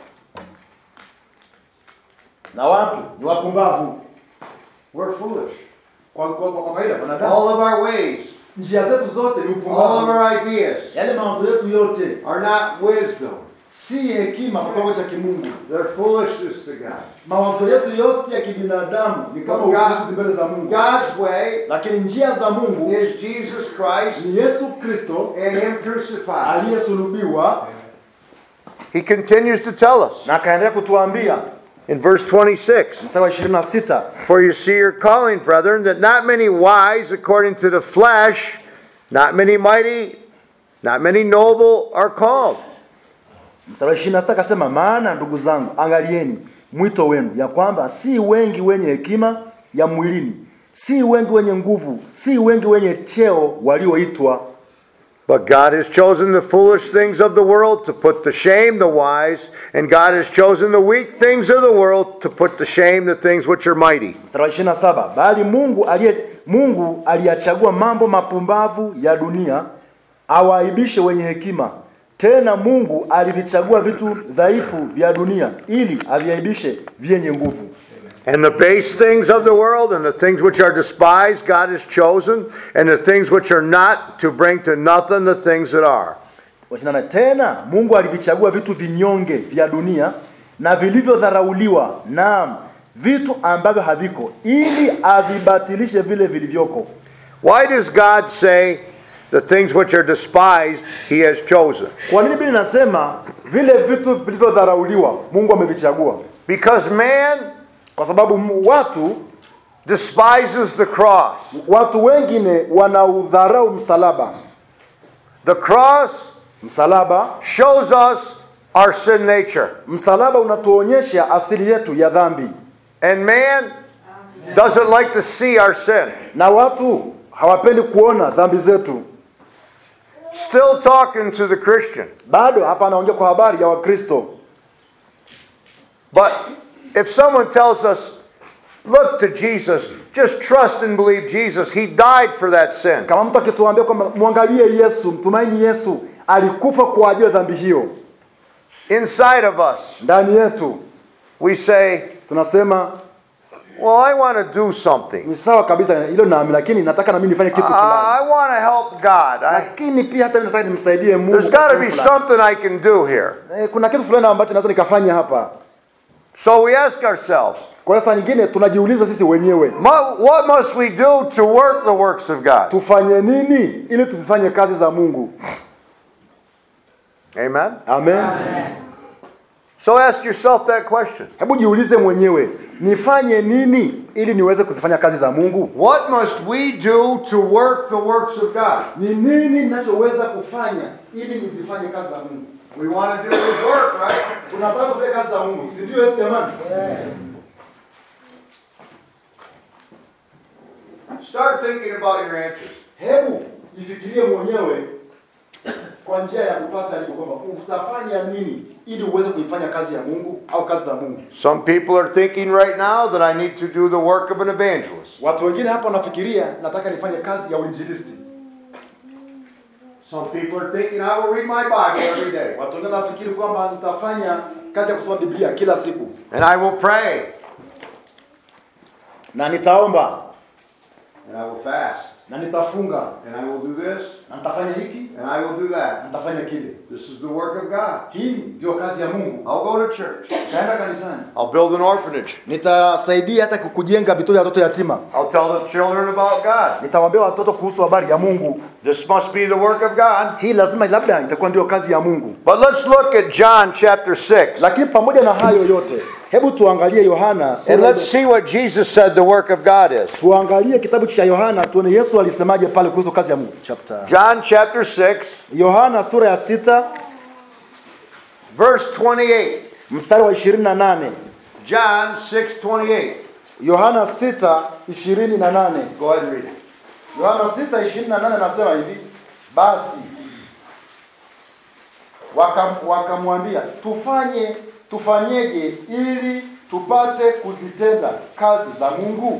na watu ni wapumbavu. We're foolish. Kwa kwa kwa kawaida wanadamu, All of our ways, njia zetu zote ni all of upumbavu. our ideas Yale mawazo yetu yote are not wisdom. si hekima kwa kiwango cha kimungu. They're foolishness to God. Mawazo yetu yote ya kibinadamu ni kama God- upuzi mbele za Mungu, God's way lakini njia za Mungu is Jesus Christ ni Yesu Kristo and Him crucified. aliyesulubiwa, He continues to tell us na akaendelea kutuambia in verse 26 mstari wa 26 For you see your calling, brethren, that not many wise according to the flesh, not many mighty, not many noble are called. mstari wa 26 akasema, maana ndugu zangu, angalieni mwito wenu, ya kwamba si wengi wenye hekima ya mwilini, si wengi wenye nguvu, si wengi wenye cheo walioitwa, But God has chosen the foolish things of the world to put to shame the wise, and God has chosen the weak things of the world to put to shame the things which are mighty. mstari wa 27 bali Mungu aliye Mungu aliyachagua mambo mapumbavu ya dunia awaaibishe wenye hekima. Tena Mungu alivichagua vitu dhaifu vya dunia ili aviaibishe vyenye nguvu. And the base things of the world and the things which are despised, God has chosen, and the things which are not, to bring to nothing the things that are. Wachinana tena Mungu alivichagua vitu vinyonge vya dunia na vilivyodharauliwa, naam, vitu ambavyo haviko, ili avibatilishe vile vilivyoko. Why does God say the things which are despised he has chosen? Kwa nini Biblia inasema vile vitu vilivyodharauliwa Mungu amevichagua? Because man Kwa sababu m- watu despises the cross. watu wengine wanaudharau msalaba. The cross Msalaba, shows us our sin nature. msalaba unatuonyesha asili yetu ya dhambi, And man doesn't like to see our sin. na watu hawapendi kuona dhambi zetu. Still talking to the Christian. Bado hapa anaongea kwa habari ya Wakristo. But if someone tells us, look to Jesus, just trust and believe Jesus, he died for that sin. Kama mtu akituambia kwamba mwangalie Yesu, mtumaini Yesu, alikufa kwa ajili ya dhambi hiyo, Inside of us, ndani yetu we say, tunasema well, I want to do something. ni sawa kabisa, hilo nami, lakini nataka na mimi nifanye kitu Uh, fulani, I want to help God. I, lakini pia hata mimi nataka nimsaidie Mungu. there's kwa got to be kitu fulani. something I can do here. Eh, kuna kitu fulani ambacho naweza nikafanya hapa. So we ask ourselves, Kwa hiyo saa nyingine tunajiuliza sisi wenyewe "Mu- what must we do to work the works of God? tufanye nini ili tuzifanye kazi za Mungu. Amen. Amen. So ask yourself that question. Hebu jiulize mwenyewe, nifanye nini ili niweze kuzifanya kazi za Mungu? What must we do to work the works of God? Ni nini ninachoweza kufanya ili nizifanye kazi za Mungu? We want to do His work, right? Tunataka kufanya kazi za Mungu, si ndio eti jamani? Start thinking about your answers. Hebu jifikirie mwenyewe kwa njia ya kupata jibu kwamba utafanya nini ili uweze kuifanya kazi ya Mungu au kazi za Mungu. Some people are thinking right now that I need to do the work of an evangelist. Watu wengine hapa wanafikiria nataka nifanye kazi ya uinjilisti. Some people are thinking I will read my Bible every day. Watu wengine wanafikiri kwamba nitafanya kazi ya kusoma Biblia kila siku And I will pray. na nitaomba And I will fast. na nitafunga And I will do this. na nitafanya hiki And I will do na that. nitafanya kile. This is the work of God. Hii ndio kazi ya Mungu. I'll go to church. Nitaenda kanisani, I'll build an orphanage. nitasaidia hata kujenga vituo vya watoto yatima, I'll tell the children about God. nitawaambia watoto kuhusu habari ya Mungu. This must be the work of God. Hii lazima labda itakuwa ndio kazi ya Mungu. But let's look at John chapter 6. Lakini pamoja na hayo yote, hebu tuangalie Yohana sura And let's see what Jesus said the work of God is. tuangalie kitabu cha Yohana tuone Yesu alisemaje pale kuhusu kazi ya Mungu. Chapter John chapter 6, Yohana sura ya sita verse 28. mstari wa 28. John 6 28. Yohana sita ishirini na nane. Go ahead and read it. Yohana sita ishirini na nane nasema hivi, basi wakam- wakamwambia tufanye tufanyeje ili tupate kuzitenda kazi za Mungu?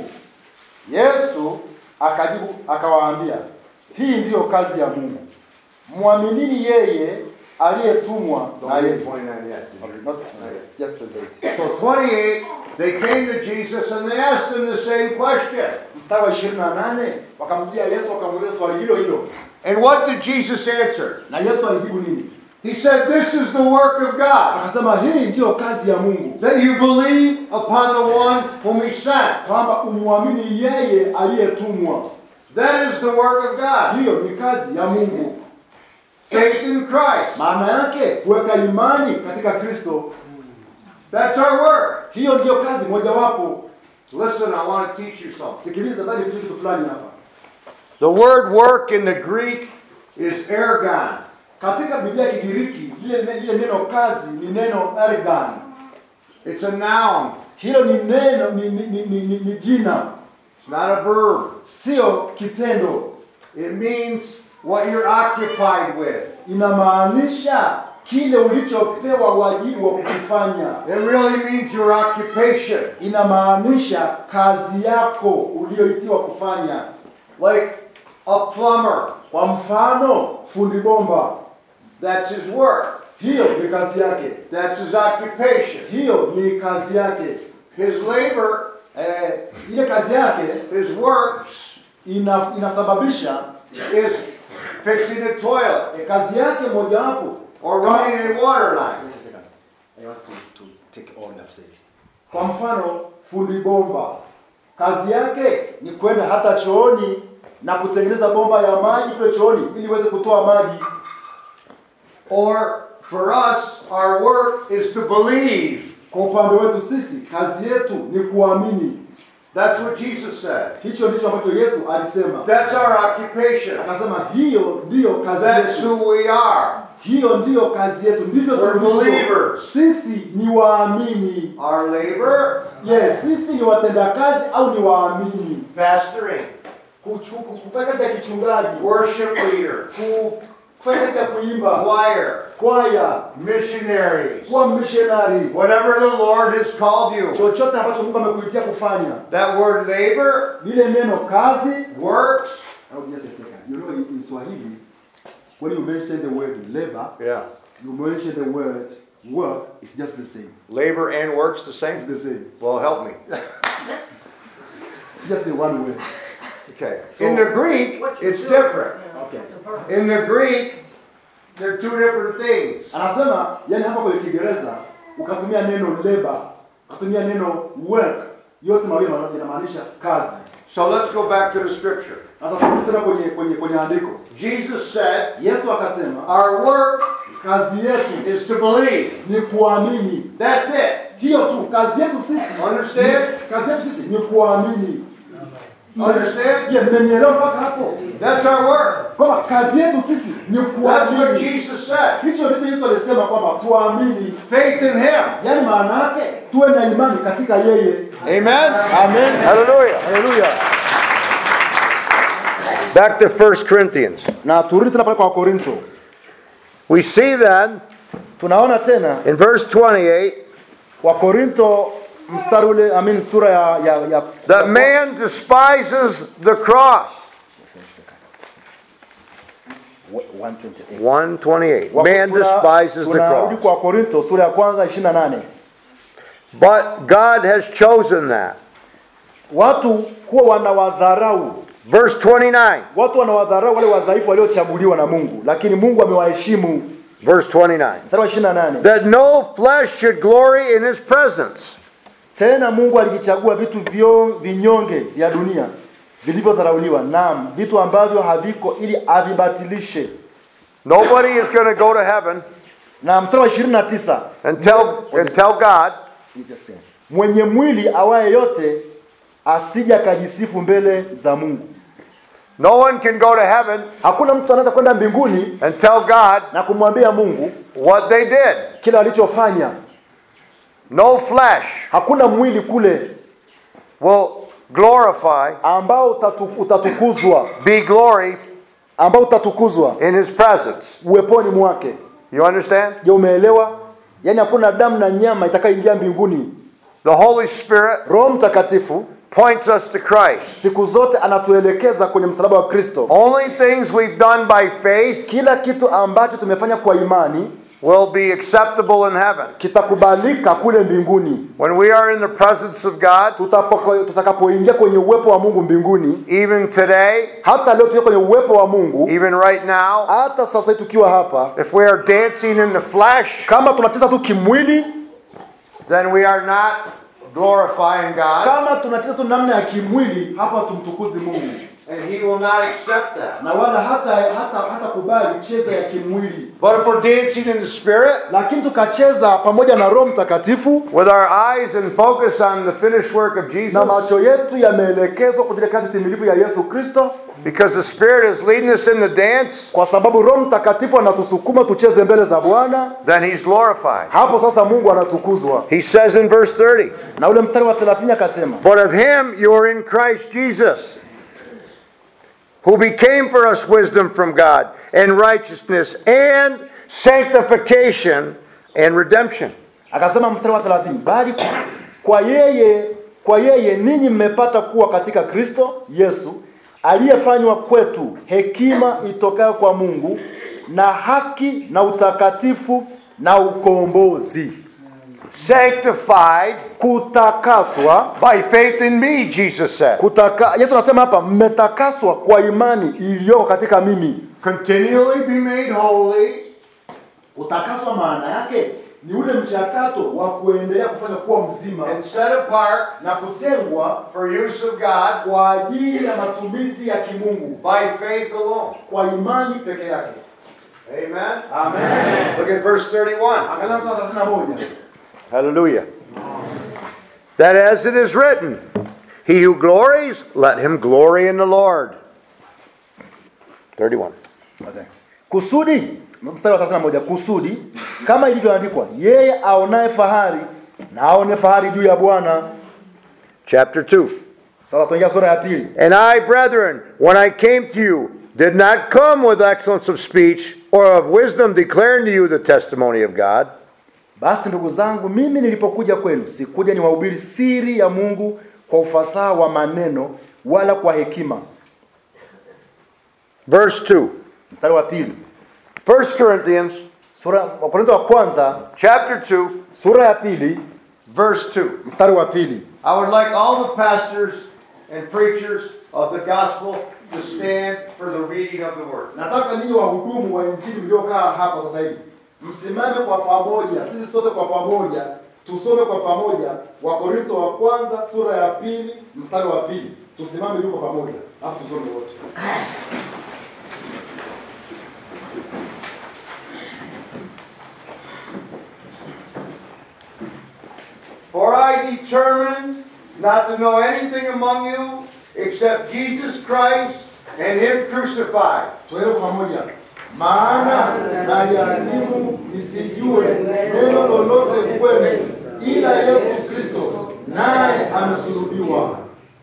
Yesu akajibu akawaambia, hii ndiyo kazi ya Mungu, mwaminini yeye aliyetumwa na Don't read yeye. 29 yet. Okay, not- it's just 28. So 28, they came to Jesus and they asked him the same question. Mstari wa 28 wakamjia Yesu wakamuuliza swali hilo hilo, And what did Jesus answer? na Yesu alijibu nini? He said, This is the work of God, Akasema hii ndiyo kazi ya Mungu, that you believe upon the one whom he sent. kwamba umwamini yeye aliyetumwa. That is the work of God. Hiyo ni kazi ya Mungu. Faith in Christ. Maana yake kuweka imani katika Kristo, That's our work. hiyo ndiyo kazi mojawapo. Listen, I want to teach you something. Sikiliza, nataka nifundishe kitu fulani hapa. The word work in the Greek is ergon. Katika Biblia ya Kigiriki lile lile neno kazi ni neno ergan. It's a noun, Hilo ni neno ni, ni, ni, ni, ni, ni jina, it's not a verb. sio kitendo. It means what you're occupied with. Inamaanisha kile ulichopewa wajibu wa kukifanya. It really means your occupation. Inamaanisha kazi yako uliyoitiwa kufanya. Like a plumber, Kwa mfano, fundi bomba, that's his work. hiyo ni kazi yake, That's his occupation. hiyo ni kazi yake. His labor, Eh, ile kazi yake his works, ina, inasababisha is fixing a toilet eh, kazi yake mojawapo or running a water line. Just a second. I want to, to take all I've said. Kwa mfano fundi bomba kazi yake ni kwenda hata chooni na kutengeneza bomba ya maji kule chooni ili iweze kutoa maji. Or for us, our work is to believe. Kwa upande wetu sisi kazi yetu ni kuamini. That's what Jesus said. Hicho ndicho ambacho Yesu alisema, That's our occupation. akasema hiyo ndiyo kazi That's yetu, who we are. hiyo ndiyo kazi yetu, ndivyo We're tulivyo. believers. Sisi ni waamini. Our labor, Yes, sisi ni watendakazi au ni waamini. pastoring, Kuchu- Kufanya kazi ya kichungaji, worship leader, kufanya kazi ya kuimba, choir, kwaya, missionaries, kuwa missionary, whatever the Lord has called you. chochote ambacho Mungu amekuitia kufanya. That word labor, Lile neno kazi, works, oh, just a second. You know, in in Swahili, when you mention the word labor, yeah. you mention the word work, it's just the same. Labor and works the It's same? the same. Well, help me. It's just the one word. Okay. So- In the Greek, it's different. Okay. In the Greek, they're two different things. Anasema, yani hapa kwenye Kiingereza ukatumia neno labor, ukatumia neno work, yote mawili yana- yanamaanisha kazi. So let's go back to the scripture. Sasa turudi tena kwenye kwenye kwenye andiko. Jesus said, Yesu akasema, Our work kazi yetu is to believe. ni kuamini. That's it. Hiyo tu kazi yetu sisi. Understand? Ni- Kazi yetu sisi ni kuamini. Understand? Je, mmenielewa mpaka hapo? That's our work. Kwamba kazi yetu sisi ni That's what kuamini. Jesus said. Hicho ndicho Yesu alisema kwamba tuamini. Faith in Him. Yaani maana yake tuwe na imani katika yeye. Amen. Amen. Hallelujah. Haleluya. Back to 1 Corinthians. Na turudi tena pale kwa Korinto. We see then Tunaona tena in verse 28 Wakorinto mstari ule I mean sura ya ya, ya that man despises the cross. 128. 128. Wako- Man tuna- despises the tunarudi cross. kwa Korinto sura ya kwanza 28. But God has chosen that. Watu huwa wanawadharau, Verse 29. watu wanawadharau wale wadhaifu waliochaguliwa na Mungu, lakini Mungu amewaheshimu. Verse 29. Mstari wa 28. That no flesh should glory in his presence. Tena Mungu alivichagua vitu vyo vinyonge vya dunia vilivyodharauliwa, naam, vitu ambavyo haviko, ili avibatilishe. Nobody is going to go to heaven Na mstari wa 29 and tell, and tell God, mwenye mwili awaye yote asije akajisifu mbele za Mungu. no one can go to heaven Hakuna mtu anaweza kwenda mbinguni and tell God na kumwambia Mungu what they did. kile alichofanya. No flesh Hakuna mwili kule will glorify, ambao utatu, utatukuzwa be glory ambao utatukuzwa in his presence. uweponi mwake. You understand? Je, umeelewa? Yaani hakuna damu na nyama itakayoingia mbinguni. The Holy Spirit Roho Mtakatifu points us to Christ. siku zote anatuelekeza kwenye msalaba wa Kristo. Only things we've done by faith Kila kitu ambacho tumefanya kwa imani will be acceptable in heaven. kitakubalika kule mbinguni. When we are in the presence of God, Tutapoko- Tutakapoingia kwenye uwepo wa Mungu mbinguni, even today, hata leo tukiwa kwenye uwepo wa Mungu, even right now, hata sasa hivi tukiwa hapa, if we are dancing in the flesh, kama tunacheza tu kimwili, then we are not glorifying God, kama tunacheza tu namna ya kimwili, hapa tumtukuzi Mungu and He will not accept that. na wala hata hata hata kubali cheza ya kimwili, But if we're dancing in the Spirit, lakini tukacheza pamoja na Roho Mtakatifu with our eyes and focus on the finished work of na Jesus, macho yetu yameelekezwa kwa ile kazi timilifu ya Yesu Kristo, because the Spirit is leading us in the dance, kwa sababu Roho Mtakatifu anatusukuma tucheze mbele za Bwana. then He's glorified. Hapo sasa Mungu anatukuzwa. He says in verse 30, Na ule mstari wa 30 akasema, But of Him you are in Christ Jesus, who became for us wisdom from God, and righteousness, and sanctification, and redemption. akasema mstari wa 30, bali kwa yeye kwa yeye ninyi mmepata kuwa katika Kristo Yesu aliyefanywa kwetu hekima itokayo kwa Mungu na haki na utakatifu na ukombozi, Sanctified kutakaswa by faith in me, Jesus said. kutaka, Yesu anasema hapa mmetakaswa kwa imani iliyoko katika mimi. Continually be made holy Kutakaswa maana yake ni ule mchakato wa kuendelea kufanya kuwa mzima and set apart na kutengwa for use of God kwa ajili ya matumizi ya kimungu by faith alone. kwa imani peke yake. Amen. Amen. Look at verse 31. Angalia mstari wa 31. Hallelujah. That as it is written, He who glories, let him glory in the Lord. 31. Okay. Kusudi mstari wa 31 kusudi kama ilivyoandikwa yeye aonaye fahari na aone fahari juu ya Bwana. Chapter 2. Sasa tuingia sura ya pili. And I, brethren, when I came to you, did not come with excellence of speech or of wisdom declaring to you the testimony of God. Basi ndugu zangu, mimi nilipokuja kwenu sikuja niwahubiri siri ya Mungu kwa ufasaha wa maneno wala kwa hekima. Verse 2. Mstari wa pili, 1 Corinthians sura Wakorintho wa kwanza chapter 2, sura ya pili verse 2. mstari wa pili. I would like all the pastors and preachers of the gospel to stand for the reading of the word. Nataka ninyi wahudumu wa injili mliokaa hapa sasa hivi msimame kwa pamoja, sisi sote kwa pamoja tusome kwa pamoja Wakorintho wa kwanza sura ya pili mstari wa pili. Tusimame juu kwa pamoja, hapo tusome wote. I determined not to know anything among you except Jesus Christ and Him crucified. Tuende kwa pamoja. Maana naliazimu nisijue neno lolote kwenu ila Yesu Kristo naye amesulubiwa.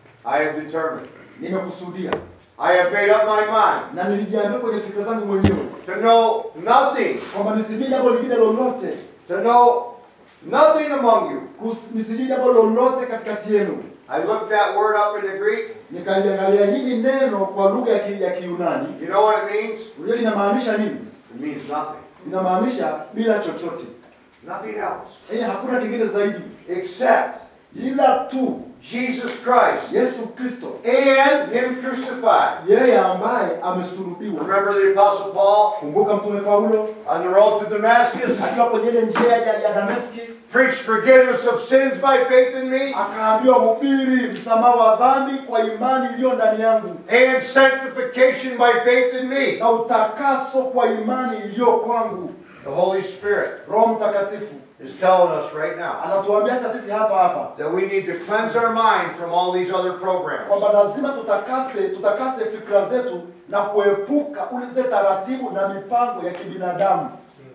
I have determined. Nimekusudia I have made up my mind na nilijiambia kwenye fikra zangu mwenyewe to know nothing, kwamba nisijue jambo lingine lolote, to know nothing among you. kus- nisijue jambo lolote katikati yenu. I looked that word up in the Greek. Nikaliangalia hili neno kwa lugha ya ki- ya Kiyunani, You know what it means? unajua linamaanisha nini? It means nothing. Linamaanisha bila chochote, Nothing else. yaani hakuna kingine zaidi Except ila tu Jesus Christ Yesu Kristo, and Him crucified. yeye ambaye amesulubiwa. Remember the Apostle Paul Kumbuka Mtume Paulo on the road to Damascus? akiwa kwenye ile njia ya, ya Dameski Preach forgiveness of sins by faith in me akaambiwa, hubiri msamaha wa dhambi kwa imani iliyo ndani yangu and sanctification by faith in me. na utakaso kwa imani iliyo kwangu. The Holy Spirit Roho Mtakatifu is telling us right now anatuambia hata sisi hapa hapa that we need to cleanse our mind from all these other programs. kwamba lazima tutakase tutakase fikra zetu na kuepuka ule zile taratibu na mipango ya kibinadamu.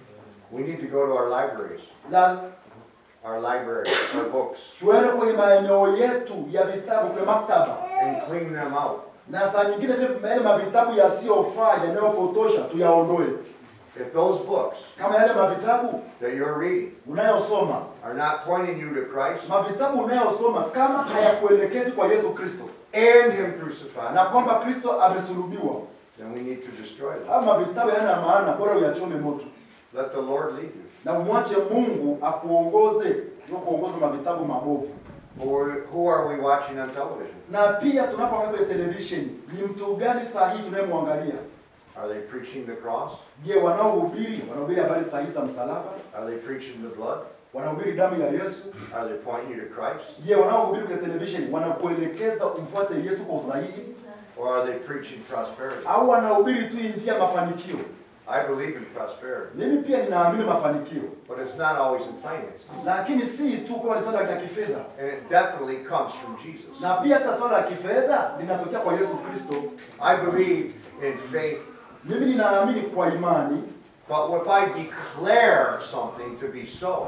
We need to go to our libraries, La our libraries, our books, tuende kwenye maeneo yetu ya vitabu kwenye maktaba, and clean them out. na saa nyingine vile yale mavitabu yasiyofaa yanayopotosha tuyaondoe. If those books Kama yale mavitabu that you're reading unayosoma, are not pointing you to Christ mavitabu unayosoma kama hayakuelekezi kwa Yesu Kristo and Him crucified, na kwamba Kristo amesulubiwa, then we need to destroy them. haya mavitabu hayana maana, bora uyachome moto Let the Lord lead you. na umwache Mungu akuongoze, sio kuongozwa na mavitabu mabovu. Who are, who are we watching on television? Na pia tunapoangalia kwenye televisheni, ni mtu gani sahihi tunayemwangalia? Are they preaching the cross? Je, wanaohubiri wanahubiri habari sahihi za msalaba? Are they preaching the blood? Wanahubiri damu ya Yesu? Are they pointing you to Christ? Je, wanaohubiri kwenye televisheni wanakuelekeza umfuate Yesu kwa usahihi, Or are they preaching prosperity? au wanahubiri tu injili ya mafanikio? I believe in prosperity, Mimi pia ninaamini mafanikio, but it's not always in finance. lakini si tu kama ni swala la kifedha, And it definitely comes from Jesus. na pia hata swala la kifedha linatokea kwa Yesu Kristo. I believe in faith, Mimi ninaamini kwa imani, but if I declare something to be so,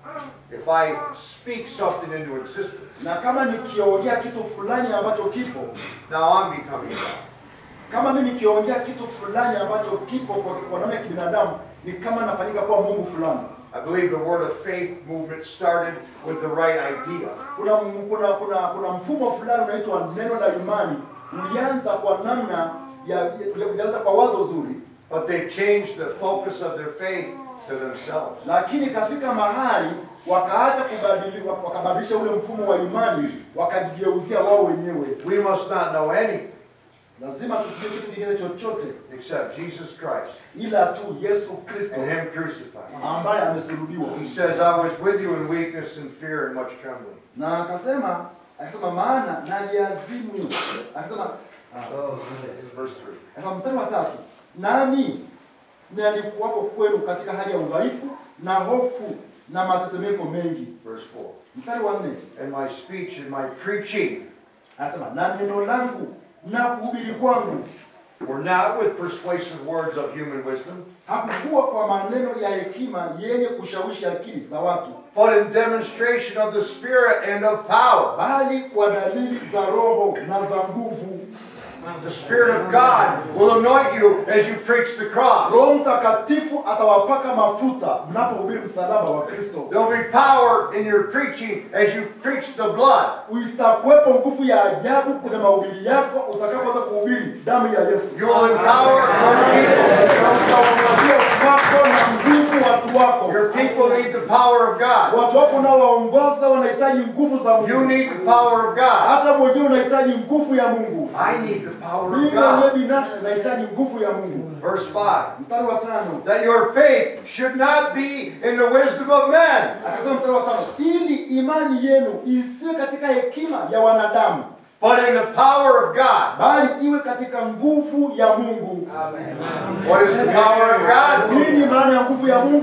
if I speak something into existence, na kama nikiongea kitu fulani ambacho kipo, now I'm becoming God. kama mimi nikiongea kitu fulani ambacho kipo kwa, kwa namna ya kibinadamu, ni kama nafanyika kuwa Mungu fulani. I believe the word of faith movement started with the right idea. Kuna kuna kuna kuna mfumo fulani unaitwa neno la imani, ulianza kwa namna ya ya- ulianza kwa wazo zuri, But they've changed the focus of their faith to themselves. lakini ikafika mahali wakaacha kubadili, wak- wakabadilisha ule mfumo wa imani, wakajigeuzia wao wenyewe. We must not know anything Lazima tufike kitu kingine chochote except Jesus Christ ila tu Yesu Kristo and Him crucified. ambaye amesulubiwa. He says, I was with you in weakness and fear and much trembling. Na akasema akasema, maana naliazimu, akasema ah, Verse 3. Sasa mstari wa tatu, nami nalikuwapo kwenu katika hali ya udhaifu na hofu na matetemeko mengi. Verse 4. Mstari wa nne And my speech and my preaching anasema na neno langu na kuhubiri kwangu were not with persuasive words of human wisdom, hakukuwa kwa maneno ya hekima yenye kushawishi akili za watu, but in demonstration of the Spirit and of power. bali kwa dalili za Roho na za nguvu. The Spirit of God will anoint you as you preach the cross. Roho Mtakatifu atawapaka mafuta mnapohubiri msalaba wa Kristo. There'll be power in your preaching as you preach the blood. Itakuwepo nguvu ya ajabu kwenye mahubiri yako utakapoanza kuhubiri damu ya Yesu. You will empower your people. wako na nguvu watu wako. Your people need the power of God. Watu wako unaowaongoza wanahitaji nguvu za You Mungu. need the power of God. Hata mwenyewe unahitaji nguvu ya Mungu. I need the power Mimi of mwenyewe God. binafsi nahitaji nguvu ya Mungu. Verse 5. Mstari wa tano That your faith should not be in the wisdom of men, akasema, mstari wa tano, ili imani yenu isiwe katika hekima ya wanadamu, but in the power of God. bali iwe katika nguvu ya Mungu. What is the power of God? Nini maana ya nguvu ya Mungu?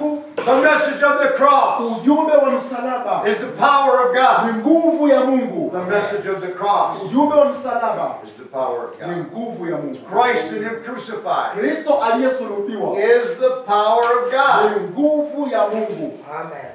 The message of the cross Ujumbe wa msalaba is the power of God. ni nguvu ya Mungu. The message of the cross Ujumbe wa msalaba is the power of ni God. nguvu ya Mungu. Christ and Him crucified Kristo aliyesulubiwa is the power of God. ni nguvu ya Mungu. Amen.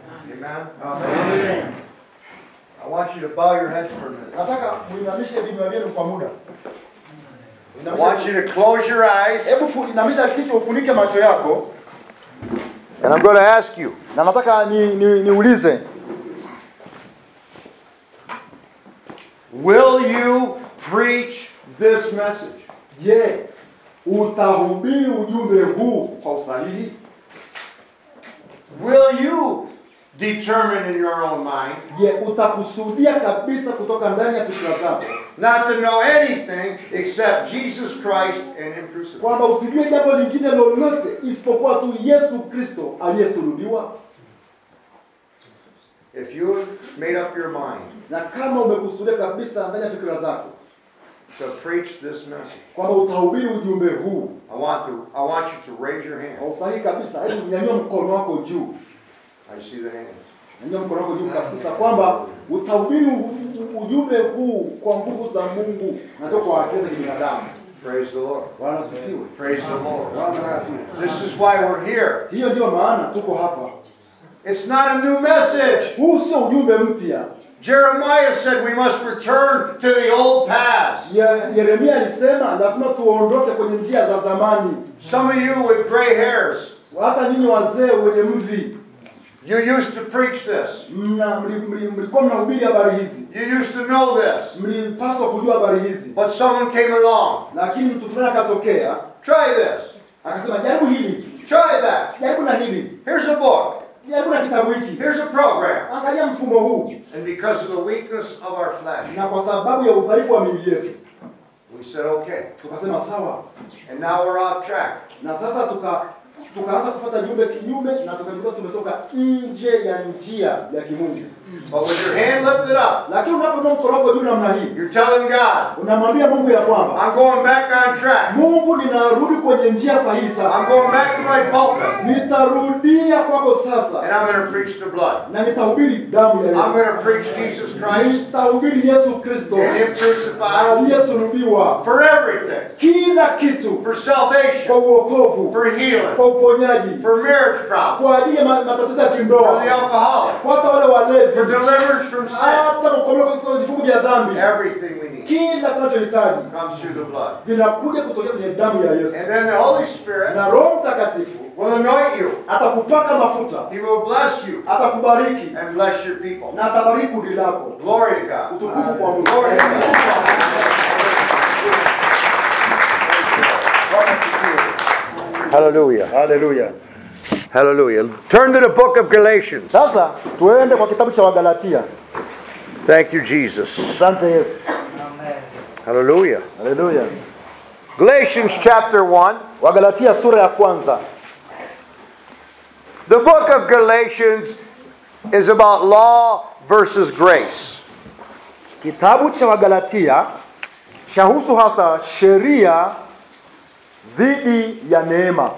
Amen. I want you to bow your heads for a minute. Nataka muinamishe vinywa vyenu kwa muda. I want you to close your eyes. Hebu fu- inamisha kichwa ufunike macho yako And I'm going to ask you, na nataka ni, ni, niulize will you preach this message? je, utahubiri ujumbe huu kwa usahihi? Will you determine in your own mind Je, utakusudia kabisa kutoka ndani ya fikra zako not to know anything except Jesus Christ and Him crucified? kwamba usijue jambo lingine lolote isipokuwa tu Yesu Kristo aliyesulubiwa? If you have made up your mind Na kama umekusudia kabisa ndani ya fikra zako to preach this message, kwamba utahubiri ujumbe huu I want to I want you to raise your kwa hand. usahihi kabisa, hebu nyanyua mkono wako juu, I see the hands. nyanyua mkono wako juu kabisa, kwamba utahubiri u- u- ujumbe huu kwa nguvu za Mungu na sio kwa akili za kibinadamu. Praise the Lord. Bwana asifiwe. Praise the Lord. Bwana asifiwe. This is why we're here. Hiyo ndio maana tuko hapa. It's not a new message. Huu sio ujumbe mpya. Jeremiah said we must return to the old paths. Ye- Yeremia alisema lazima tuondoke kwenye njia za zamani. Some of you with gray hairs, Hata ninyi wazee wenye mvi you used to preach this. mna- mli- mli- mlikuwa mnahubiri habari hizi, You used to know this. mlipaswa kujua habari hizi, But someone came along. lakini mtu fulani akatokea Try this. akasema, jaribu hili, Try that. jaribu na hili, Here's a book. jaribu na kitabu hiki, Here's a program. angalia mfumo huu. And because of the weakness of our flesh, Na kwa sababu ya udhaifu wa miili yetu we said, okay. tukasema sawa, And now we're off track. na sasa tuka tukaanza kufuata jumbe kinyume na tukajikuta tumetoka nje ya njia ya kimungu. But with your hand lifted up, Lakini unapoinua mkono wako juu namna hii, you're telling God, unamwambia Mungu ya kwamba I'm going back on track. Mungu, ninarudi kwenye njia sahihi I'm sasa, going back to my pulpit. nitarudia kwako And sasa, I'm going to preach the blood. na nitahubiri damu ya I'm Yesu, going to preach Jesus Christ nitahubiri Yesu Kristo and Him crucified aliyesulubiwa, for everything. kila kitu For kwa salvation, uokovu, for healing, kwa uponyaji, for marriage problems, kwa ajili ya ma- matatizo ya for the kindoa, alcoholic, kwa hata wale for walevi, deliverance from sin. hata kukombolewa kutoka vifungo vya dhambi. Everything we need Kila tunachohitaji comes through the blood. vinakuja kutokea kwenye damu ya Yesu, And then the Holy Spirit na Roho Mtakatifu will anoint you. atakupaka mafuta, He will bless you atakubariki and bless your people. na atabariki kundi lako. Glory to God. Utukufu kwa Mungu. Glory to God. Bwana asifiwe. Hallelujah. Haleluya. Hallelujah. Turn to the book of Galatians. Sasa tuende kwa kitabu cha Wagalatia. Thank you, Jesus. Asante Yesu. Hallelujah. Haleluya. Galatians chapter 1. Wagalatia sura ya kwanza. The book of Galatians is about law versus grace. Kitabu cha Wagalatia chahusu hasa sheria dhidi ya neema,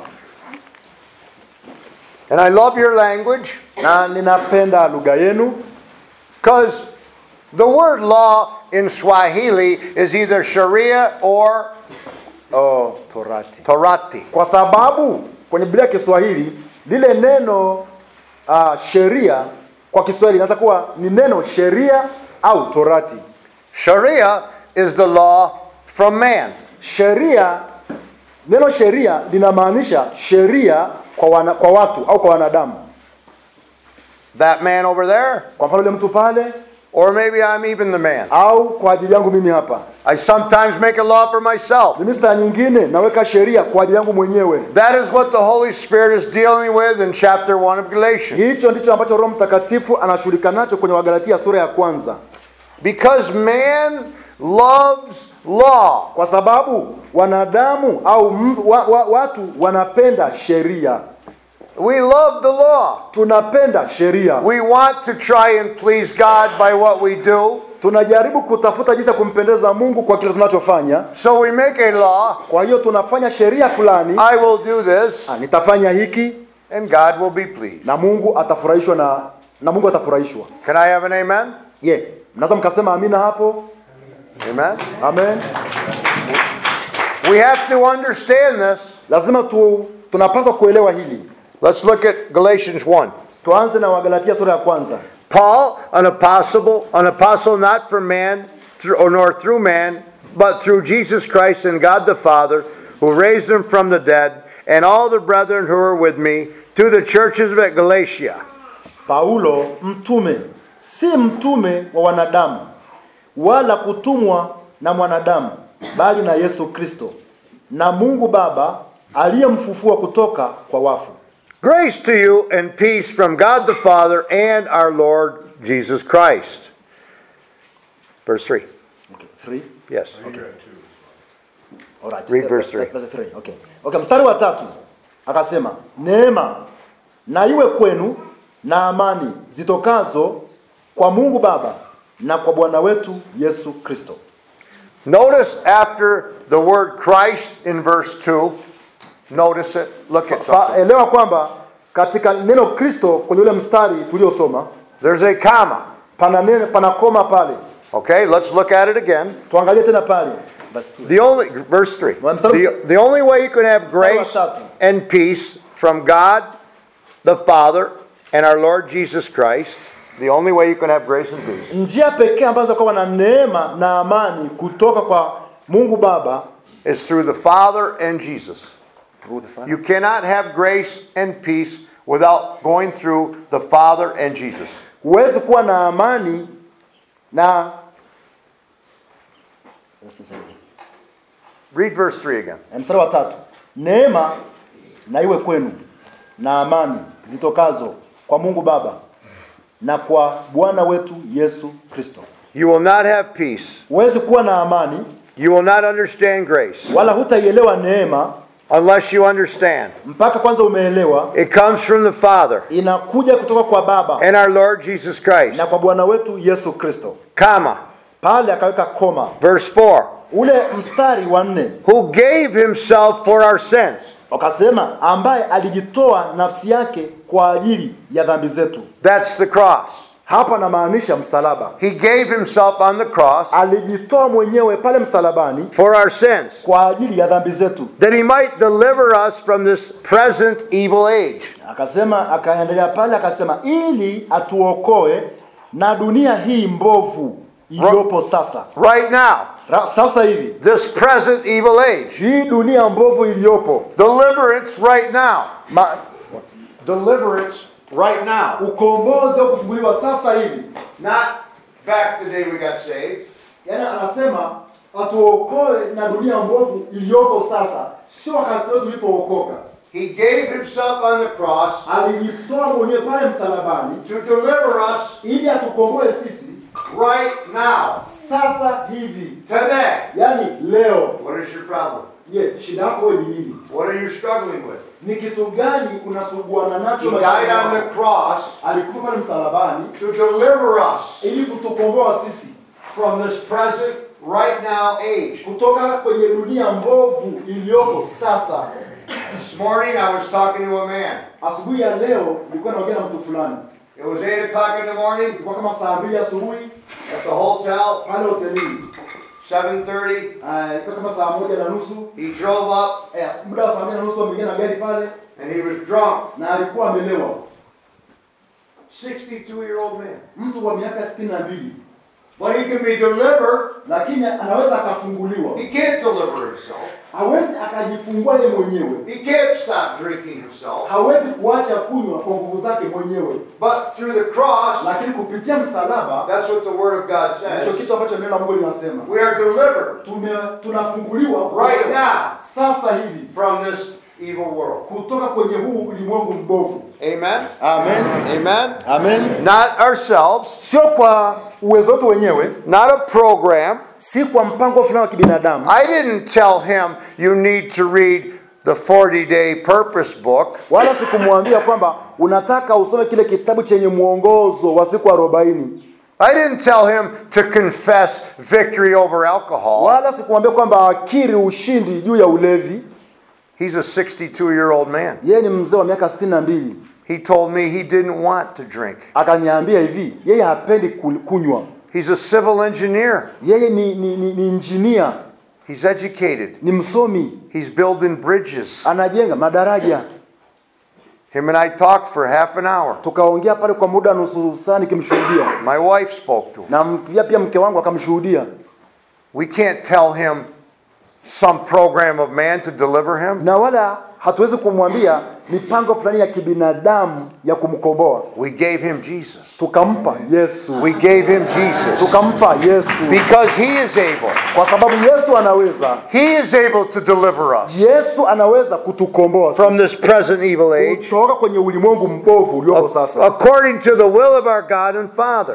And I love your language na ninapenda lugha yenu because the word law in Swahili is either Sharia or oh, torati, Torati. kwa sababu kwenye Biblia ya Kiswahili lile neno uh, sheria kwa Kiswahili inaweza kuwa ni neno sheria au torati. Sharia is the law from man. Sheria, neno sheria linamaanisha sheria kwa, wana, kwa watu au kwa wanadamu. That man over there, Kwa mfano yule mtu pale, or maybe I'm even the man. au kwa ajili yangu mimi hapa. I sometimes make a law for myself. Mimi saa nyingine naweka sheria kwa ajili yangu mwenyewe. That is what the Holy Spirit is dealing with in chapter 1 of Galatians. Hicho ndicho ambacho Roho Mtakatifu anashughulika nacho kwenye Wagalatia sura ya kwanza, Because man loves law. kwa sababu wanadamu au m, wa, wa, watu wanapenda sheria. We love the law. Tunapenda sheria, We want to try and please God by what we do. tunajaribu kutafuta jinsi ya kumpendeza Mungu kwa kile tunachofanya. So we make a law. Kwa hiyo tunafanya sheria fulani, I will do this. ah, nitafanya hiki and God will be pleased. na Mungu atafurahishwa na na Mungu atafurahishwa. Can I have an amen? Ye, mnaweza mkasema amina hapo? Amen. Amen. We have to understand this. Lazima tu tunapaswa kuelewa hili. Let's look at Galatians 1. Tuanze na Wagalatia sura ya kwanza. Paul, an apostle, an apostle not from man, through, or nor through man, but through Jesus Christ and God the Father, who raised him from the dead, and all the brethren who are with me, to the churches at Galatia. Paulo mtume, si mtume wa wanadamu, wala kutumwa na mwanadamu, bali na Yesu Kristo na Mungu Baba aliyemfufua kutoka kwa wafu. Grace to you and peace from God the Father and our Lord Jesus Christ. Verse 3. Okay, three. Yes. All right. Read verse three. Verse three. Okay. Okay, mstari wa tatu akasema, neema na iwe kwenu na amani zitokazo kwa Mungu Baba na kwa Bwana wetu Yesu Kristo. Notice after the word Christ in verse 2, notice it. Look at Fa, something. elewa kwamba katika neno Kristo kwenye ule mstari tuliosoma There's a comma. pana neno, pana koma pale. Okay, let's look at it again. Tuangalie tena pale. Verse two. The only verse 3. Well, mstari- The, the only way you can have Mstari wa grace tatu. and peace from God the Father and our Lord Jesus Christ, the only way you can have grace and peace Njia pekee ambazo kwa na neema na amani kutoka kwa Mungu Baba is through the Father and Jesus. You cannot have grace and peace without going through the Father and Jesus. huwezi kuwa na amani na Read verse 3 again. mstari wa tatu neema na iwe kwenu na amani zitokazo kwa Mungu Baba na kwa Bwana wetu Yesu Kristo. You will not have peace. Huwezi kuwa na amani You will not understand grace wala hutaielewa neema unless you understand. mpaka kwanza umeelewa It comes from the Father inakuja kutoka kwa Baba and our Lord Jesus Christ. na kwa Bwana wetu Yesu Kristo. Comma. Pale akaweka koma, Verse 4. ule mstari wa nne Who gave himself for our sins. wakasema, ambaye alijitoa nafsi yake kwa ajili ya dhambi zetu. That's the cross. Hapa namaanisha msalaba. He gave himself on the cross Alijitoa mwenyewe pale msalabani for our sins, kwa ajili ya dhambi zetu. that he might deliver us from this present evil age. Akasema, akaendelea pale akasema, ili atuokoe na dunia hii mbovu iliyopo sasa. Right now, Ra, sasa hivi this present evil age. hii dunia mbovu iliyopo, Deliverance right now. My, deliverance right now. ukombozi wa kufunguliwa sasa hivi. Not back the day we got saved. Yaani anasema atuokoe na dunia mbovu iliyoko sasa, sio wakati wetu tulipookoka. He gave himself on the cross Alijitoa mwenyewe pale msalabani to deliver us ili atukomboe sisi right now, sasa hivi, today. yaani leo. What is your problem? Je, shida yako wewe ni nini? What are you struggling with? Ni kitu gani unasuguana He nacho died maishani on the mwako? cross Alikufa pale msalabani to deliver us ili kutukomboa sisi from this present, right now age. kutoka kwenye dunia mbovu iliyoko sasa. This morning I was talking to a man. Asubuhi ya leo nilikuwa naongea na mtu fulani, It was 8 o'clock in the morning ilikuwa kama saa mbili asubuhi at the hotel, pale hotelini, 7.30. Ah, ilikuwa kama saa moja na nusu He drove up Eh, muda wa saa moja na nusu ameingia na gari pale and he was drunk. na alikuwa amelewa, 62-year-old man. mtu wa miaka sitini na mbili, But he can be delivered. lakini anaweza akafunguliwa. He can't deliver himself. Hawezi akajifungua yeye mwenyewe, He can't stop drinking himself. hawezi kuacha kunywa kwa nguvu zake mwenyewe, But through the cross, lakini kupitia msalaba that's what the Word of God ndicho says. kitu ambacho neno la Mungu linasema We are delivered tume tunafunguliwa right now sasa hivi from this evil world. kutoka kwenye huu ulimwengu mbovu. Amen. Amen. Amen. Amen. Not ourselves, Sio kwa uwezo wetu wenyewe, not a program. si kwa mpango fulani wa kibinadamu. I didn't tell him you need to read the 40 day purpose book. Wala sikumwambia kwamba unataka usome kile kitabu chenye mwongozo wa siku arobaini. I didn't tell him to confess victory over alcohol. Wala sikumwambia kwamba akiri ushindi juu ya ulevi. He's a 62 year old man. yeye ni mzee wa miaka sitini na mbili He told me he didn't want to drink. akaniambia hivi yeye hapendi kul- kunywa He's a civil engineer. yeye ni, ni, ni, ni injinia He's educated. ni msomi He's building bridges. anajenga madaraja Him and I talked for half an hour. tukaongea pale kwa muda nusu saa nikimshuhudia My wife spoke to him. na m- pia pia mke wangu akamshuhudia We can't tell him some program of man to deliver him. na wala hatuwezi kumwambia mipango fulani ya kibinadamu ya kumkomboa We gave him Jesus. tukampa yesu We gave him Jesus tukampa yesu because he is able. kwa sababu yesu anaweza He is able to deliver us yesu anaweza kutukomboa from sisi. this present evil age kutoka kwenye ulimwengu mbovu uliopo sasa according to the will of our God and Father.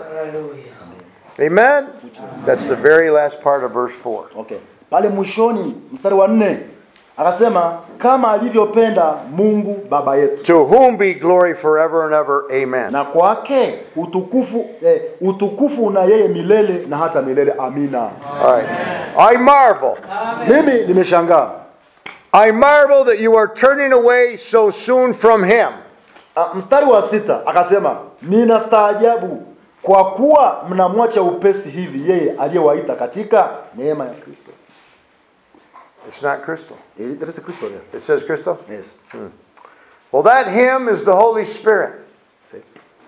Amen? That's the very last part of verse 4. okay. pale mwishoni mstari wa nne akasema kama alivyopenda mungu baba yetu To whom be glory forever and ever. Amen. na kwake utukufu eh, utukufu una yeye milele na hata milele amina All right. I marvel. mimi nimeshangaa I marvel that you are turning away so soon from him. Ah, mstari wa sita akasema nina staajabu kwa kuwa mnamwacha upesi hivi yeye aliyewaita katika neema ya kristo It's not crystal. Eh, that is Kristo there. It says crystal? Yes. Well, that him is the Holy Spirit. See.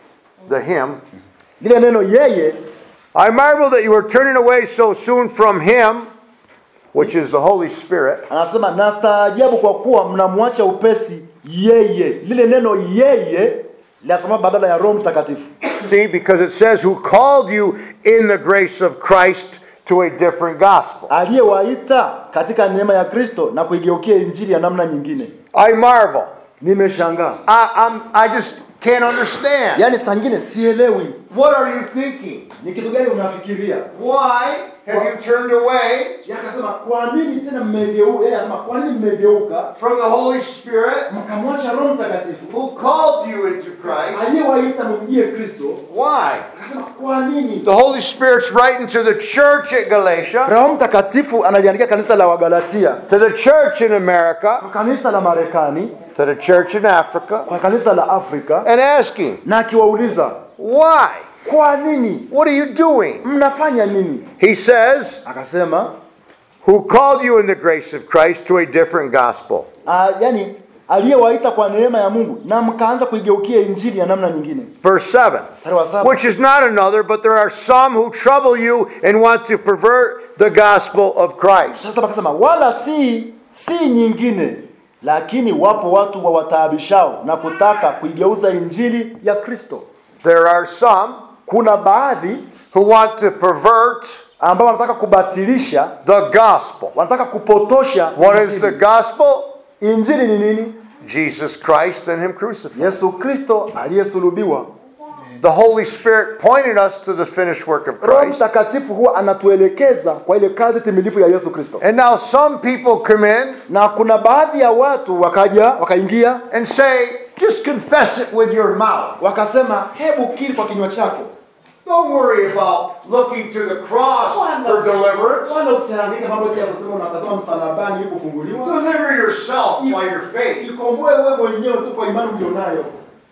The him. lile neno yeye I marvel that you are turning away so soon from him, which is the Holy Spirit, anasema na staajabu kwa kuwa mnamwacha upesi yeye lile neno yeye linasema badala ya roho mtakatifu See, because it says, who called you in the grace of Christ to a different gospel. aliyewaita katika neema ya kristo na kuigeukia injili ya namna nyingine I marvel. nimeshangaa I, I'm, I just can't understand. yaani saa ngine sielewi What are you thinking? ni kitu gani unafikiria Why have you turned away yakasema kwa nini tena mmegeuka yeye anasema kwa nini mmegeuka from the Holy Spirit mkamwacha roho mtakatifu who called you into Christ? aliyewaita mumjie kristo Why? akasema kwa nini The Holy Spirit's writing to the church at Galatia, roho mtakatifu analiandikia kanisa la wagalatia to the church in America, kwa kanisa la marekani to the church in Africa, kwa kanisa la afrika and asking, na akiwauliza why? kwa nini What are you doing? mnafanya nini He says, akasema who called you in the grace of Christ to a different gospel. uh, yani aliyewaita kwa neema ya mungu na mkaanza kuigeukia injili ya namna nyingine Verse 7. mstari wa saba Which is not another, but there are some who trouble you and want to pervert the gospel of Christ. sasa akasema wala si si nyingine lakini wapo watu wawataabishao na kutaka kuigeuza injili ya kristo There are some kuna baadhi who want to pervert ambao wanataka kubatilisha the gospel. wanataka kupotosha What is the injili. gospel? injili ni nini Jesus Christ and Him crucified. yesu kristo aliyesulubiwa The Holy Spirit pointed us to the finished work of roho Christ. mtakatifu huwa anatuelekeza kwa ile kazi timilifu ya yesu kristo And now some people come in na kuna baadhi ya watu wakaja wakaingia and say, just confess it with your mouth. wakasema hebu kiri kwa kinywa chako Don't worry about looking to the cross for deliverance. wala usihangaike mambo ya kusema unatazama msalabani ili kufunguliwa Deliver yourself by your faith. ikomboe wewe mwenyewe tu kwa imani ulionayo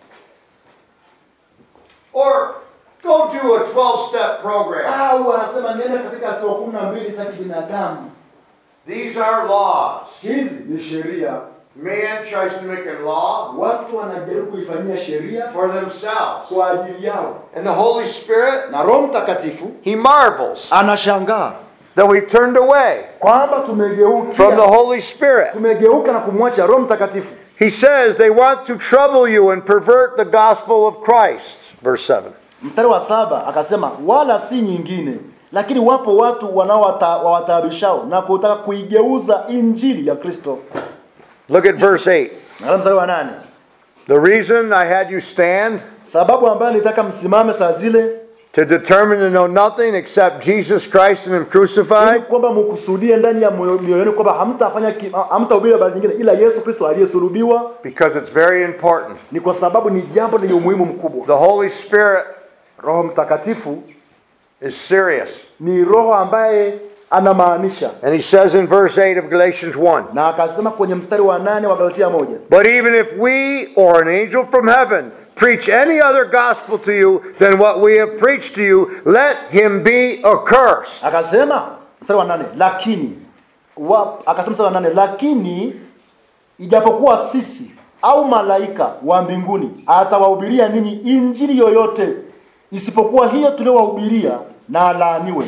Or go do a 12 step program. au anasema nenda katika hatua kumi na mbili za kibinadamu These are laws. hizi ni sheria Man tries to make a law watu wanajaribu kuifanyia sheria for themselves. kwa ajili yao And the Holy Spirit, na roho mtakatifu He marvels anashangaa that we've turned away kwamba from the tumegeuka Holy Spirit. tumegeuka na kumwacha roho mtakatifu He says they want to trouble you and pervert the gospel of Christ. Verse 7. mstari wa saba akasema wala si nyingine lakini wapo watu wanaowataabishao na kutaka kuigeuza injili ya kristo Look at verse 8. na mstari wa nane The reason I had you stand sababu ambayo nilitaka msimame saa zile to determine to know nothing except Jesus Christ and Him ili crucified kwamba mkusudie ndani ya moyo- mioyo yenu kwamba hamtafanya ki- hamtahubiri habari nyingine ila yesu kristo aliyesulubiwa because it's very important. ni kwa sababu ni jambo lenye umuhimu mkubwa The Holy Spirit roho mtakatifu is serious. ni roho ambaye anamaanisha And he says in verse 8 of Galatians 1 na akasema kwenye mstari wa nane wa Galatia moja But even if we or an angel from heaven preach any other gospel to you than what we have preached to you, let him be accursed. akasema mstari wa nane lakini wa, akasema mstari wa nane lakini ijapokuwa sisi au malaika wa mbinguni atawahubiria ninyi injili yoyote isipokuwa hiyo tuliowahubiria na alaaniwe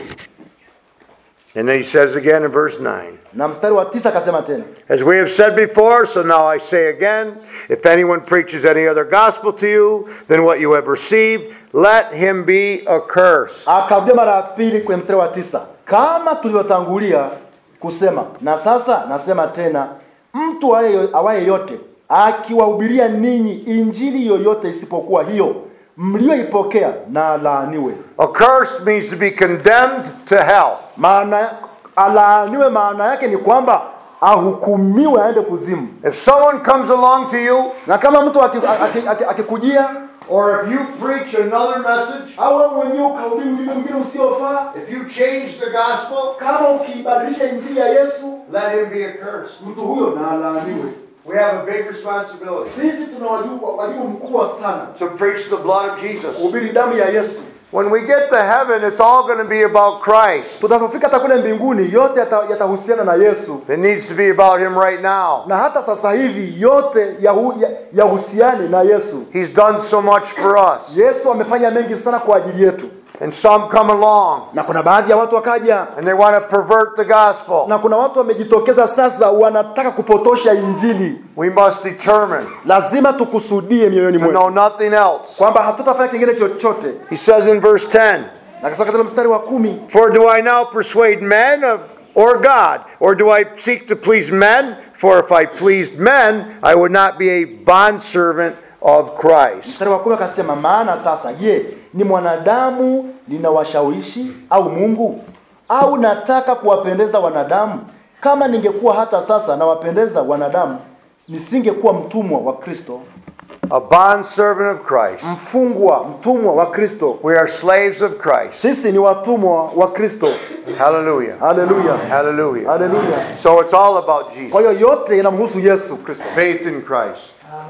And then he says again in verse 9 na mstari wa tisa akasema tena As we have said before, so now I say again if anyone preaches any other gospel to you than what you have received, let him be accursed. akarudia mara ya pili kwenye mstari wa tisa kama tulivyotangulia kusema na sasa nasema tena mtu awaye- awaye yote akiwahubiria ninyi injili yoyote isipokuwa hiyo mlioipokea na alaaniwe Accursed means to be condemned to hell. maana alaaniwe maana yake ni kwamba ahukumiwe aende kuzimu If someone comes along to you, na kama mtu akikujia aki, aki, akikujia, or if you preach another message, au wewe mwenyewe ukahubiri ujumbe mwingine usiofaa if you change the gospel, kama ukiibadilisha injili ya yesu let him be accursed. mtu huyo na alaaniwe We have a big responsibility sisi tuna wajibu, wajibu mkubwa sana to preach the blood of Jesus. kuhubiri damu ya yesu When we get to heaven, it's all going to be about Christ. tutapofika hata kule mbinguni yote yata- yatahusiana na yesu It needs to be about him right now. na hata sasa hivi yote yahu- ya- yahusiane na yesu He's done so much for us. yesu amefanya mengi sana kwa ajili yetu And some come along na kuna baadhi ya watu wakaja and they want to pervert the gospel. na kuna watu wamejitokeza sasa wanataka kupotosha injili We must determine lazima tukusudie mioyoni to mwetu know nothing else. kwamba hatutafanya kingine chochote He says in verse 10 na katika katika mstari wa kumi For do I now persuade men of, or God? Or do I seek to please men? For if I pleased men, I would not be a bondservant of Christ. mstari wa kumi akasema maana sasa je ni mwanadamu ninawashawishi au mungu au nataka kuwapendeza wanadamu kama ningekuwa hata sasa nawapendeza wanadamu nisingekuwa mtumwa wa kristo A bondservant of Christ. mfungwa mtumwa wa kristo We are slaves of Christ. sisi ni watumwa wa kristo Hallelujah. haleluya Hallelujah. haleluya So it's all about Jesus. kwa hiyo yote inamhusu yesu kristo Faith in Christ.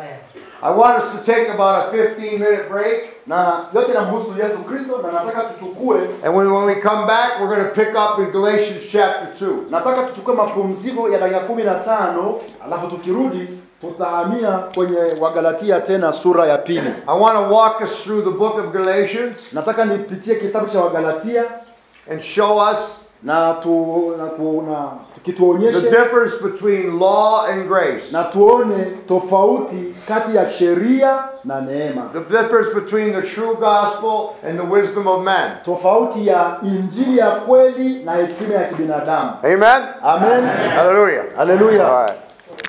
I want us to take about a 15 minute break. na yote inamhusu yesu kristo na nataka tuchukue And when, when we come back, we're going to pick up in Galatians chapter 2. nataka tuchukue mapumziko ya dakika kumi na tano alafu tukirudi tutahamia kwenye wagalatia tena sura ya pili I want to walk us through the book of Galatians nataka nipitie kitabu cha wagalatia and show us na tu, na, tu, na the kituonyeshe difference between law and grace. na tuone tofauti kati ya sheria na neema The difference between the true gospel and the wisdom of men. tofauti ya injili ya kweli na hekima ya kibinadamu Amen? amen Hallelujah. haleluya All right.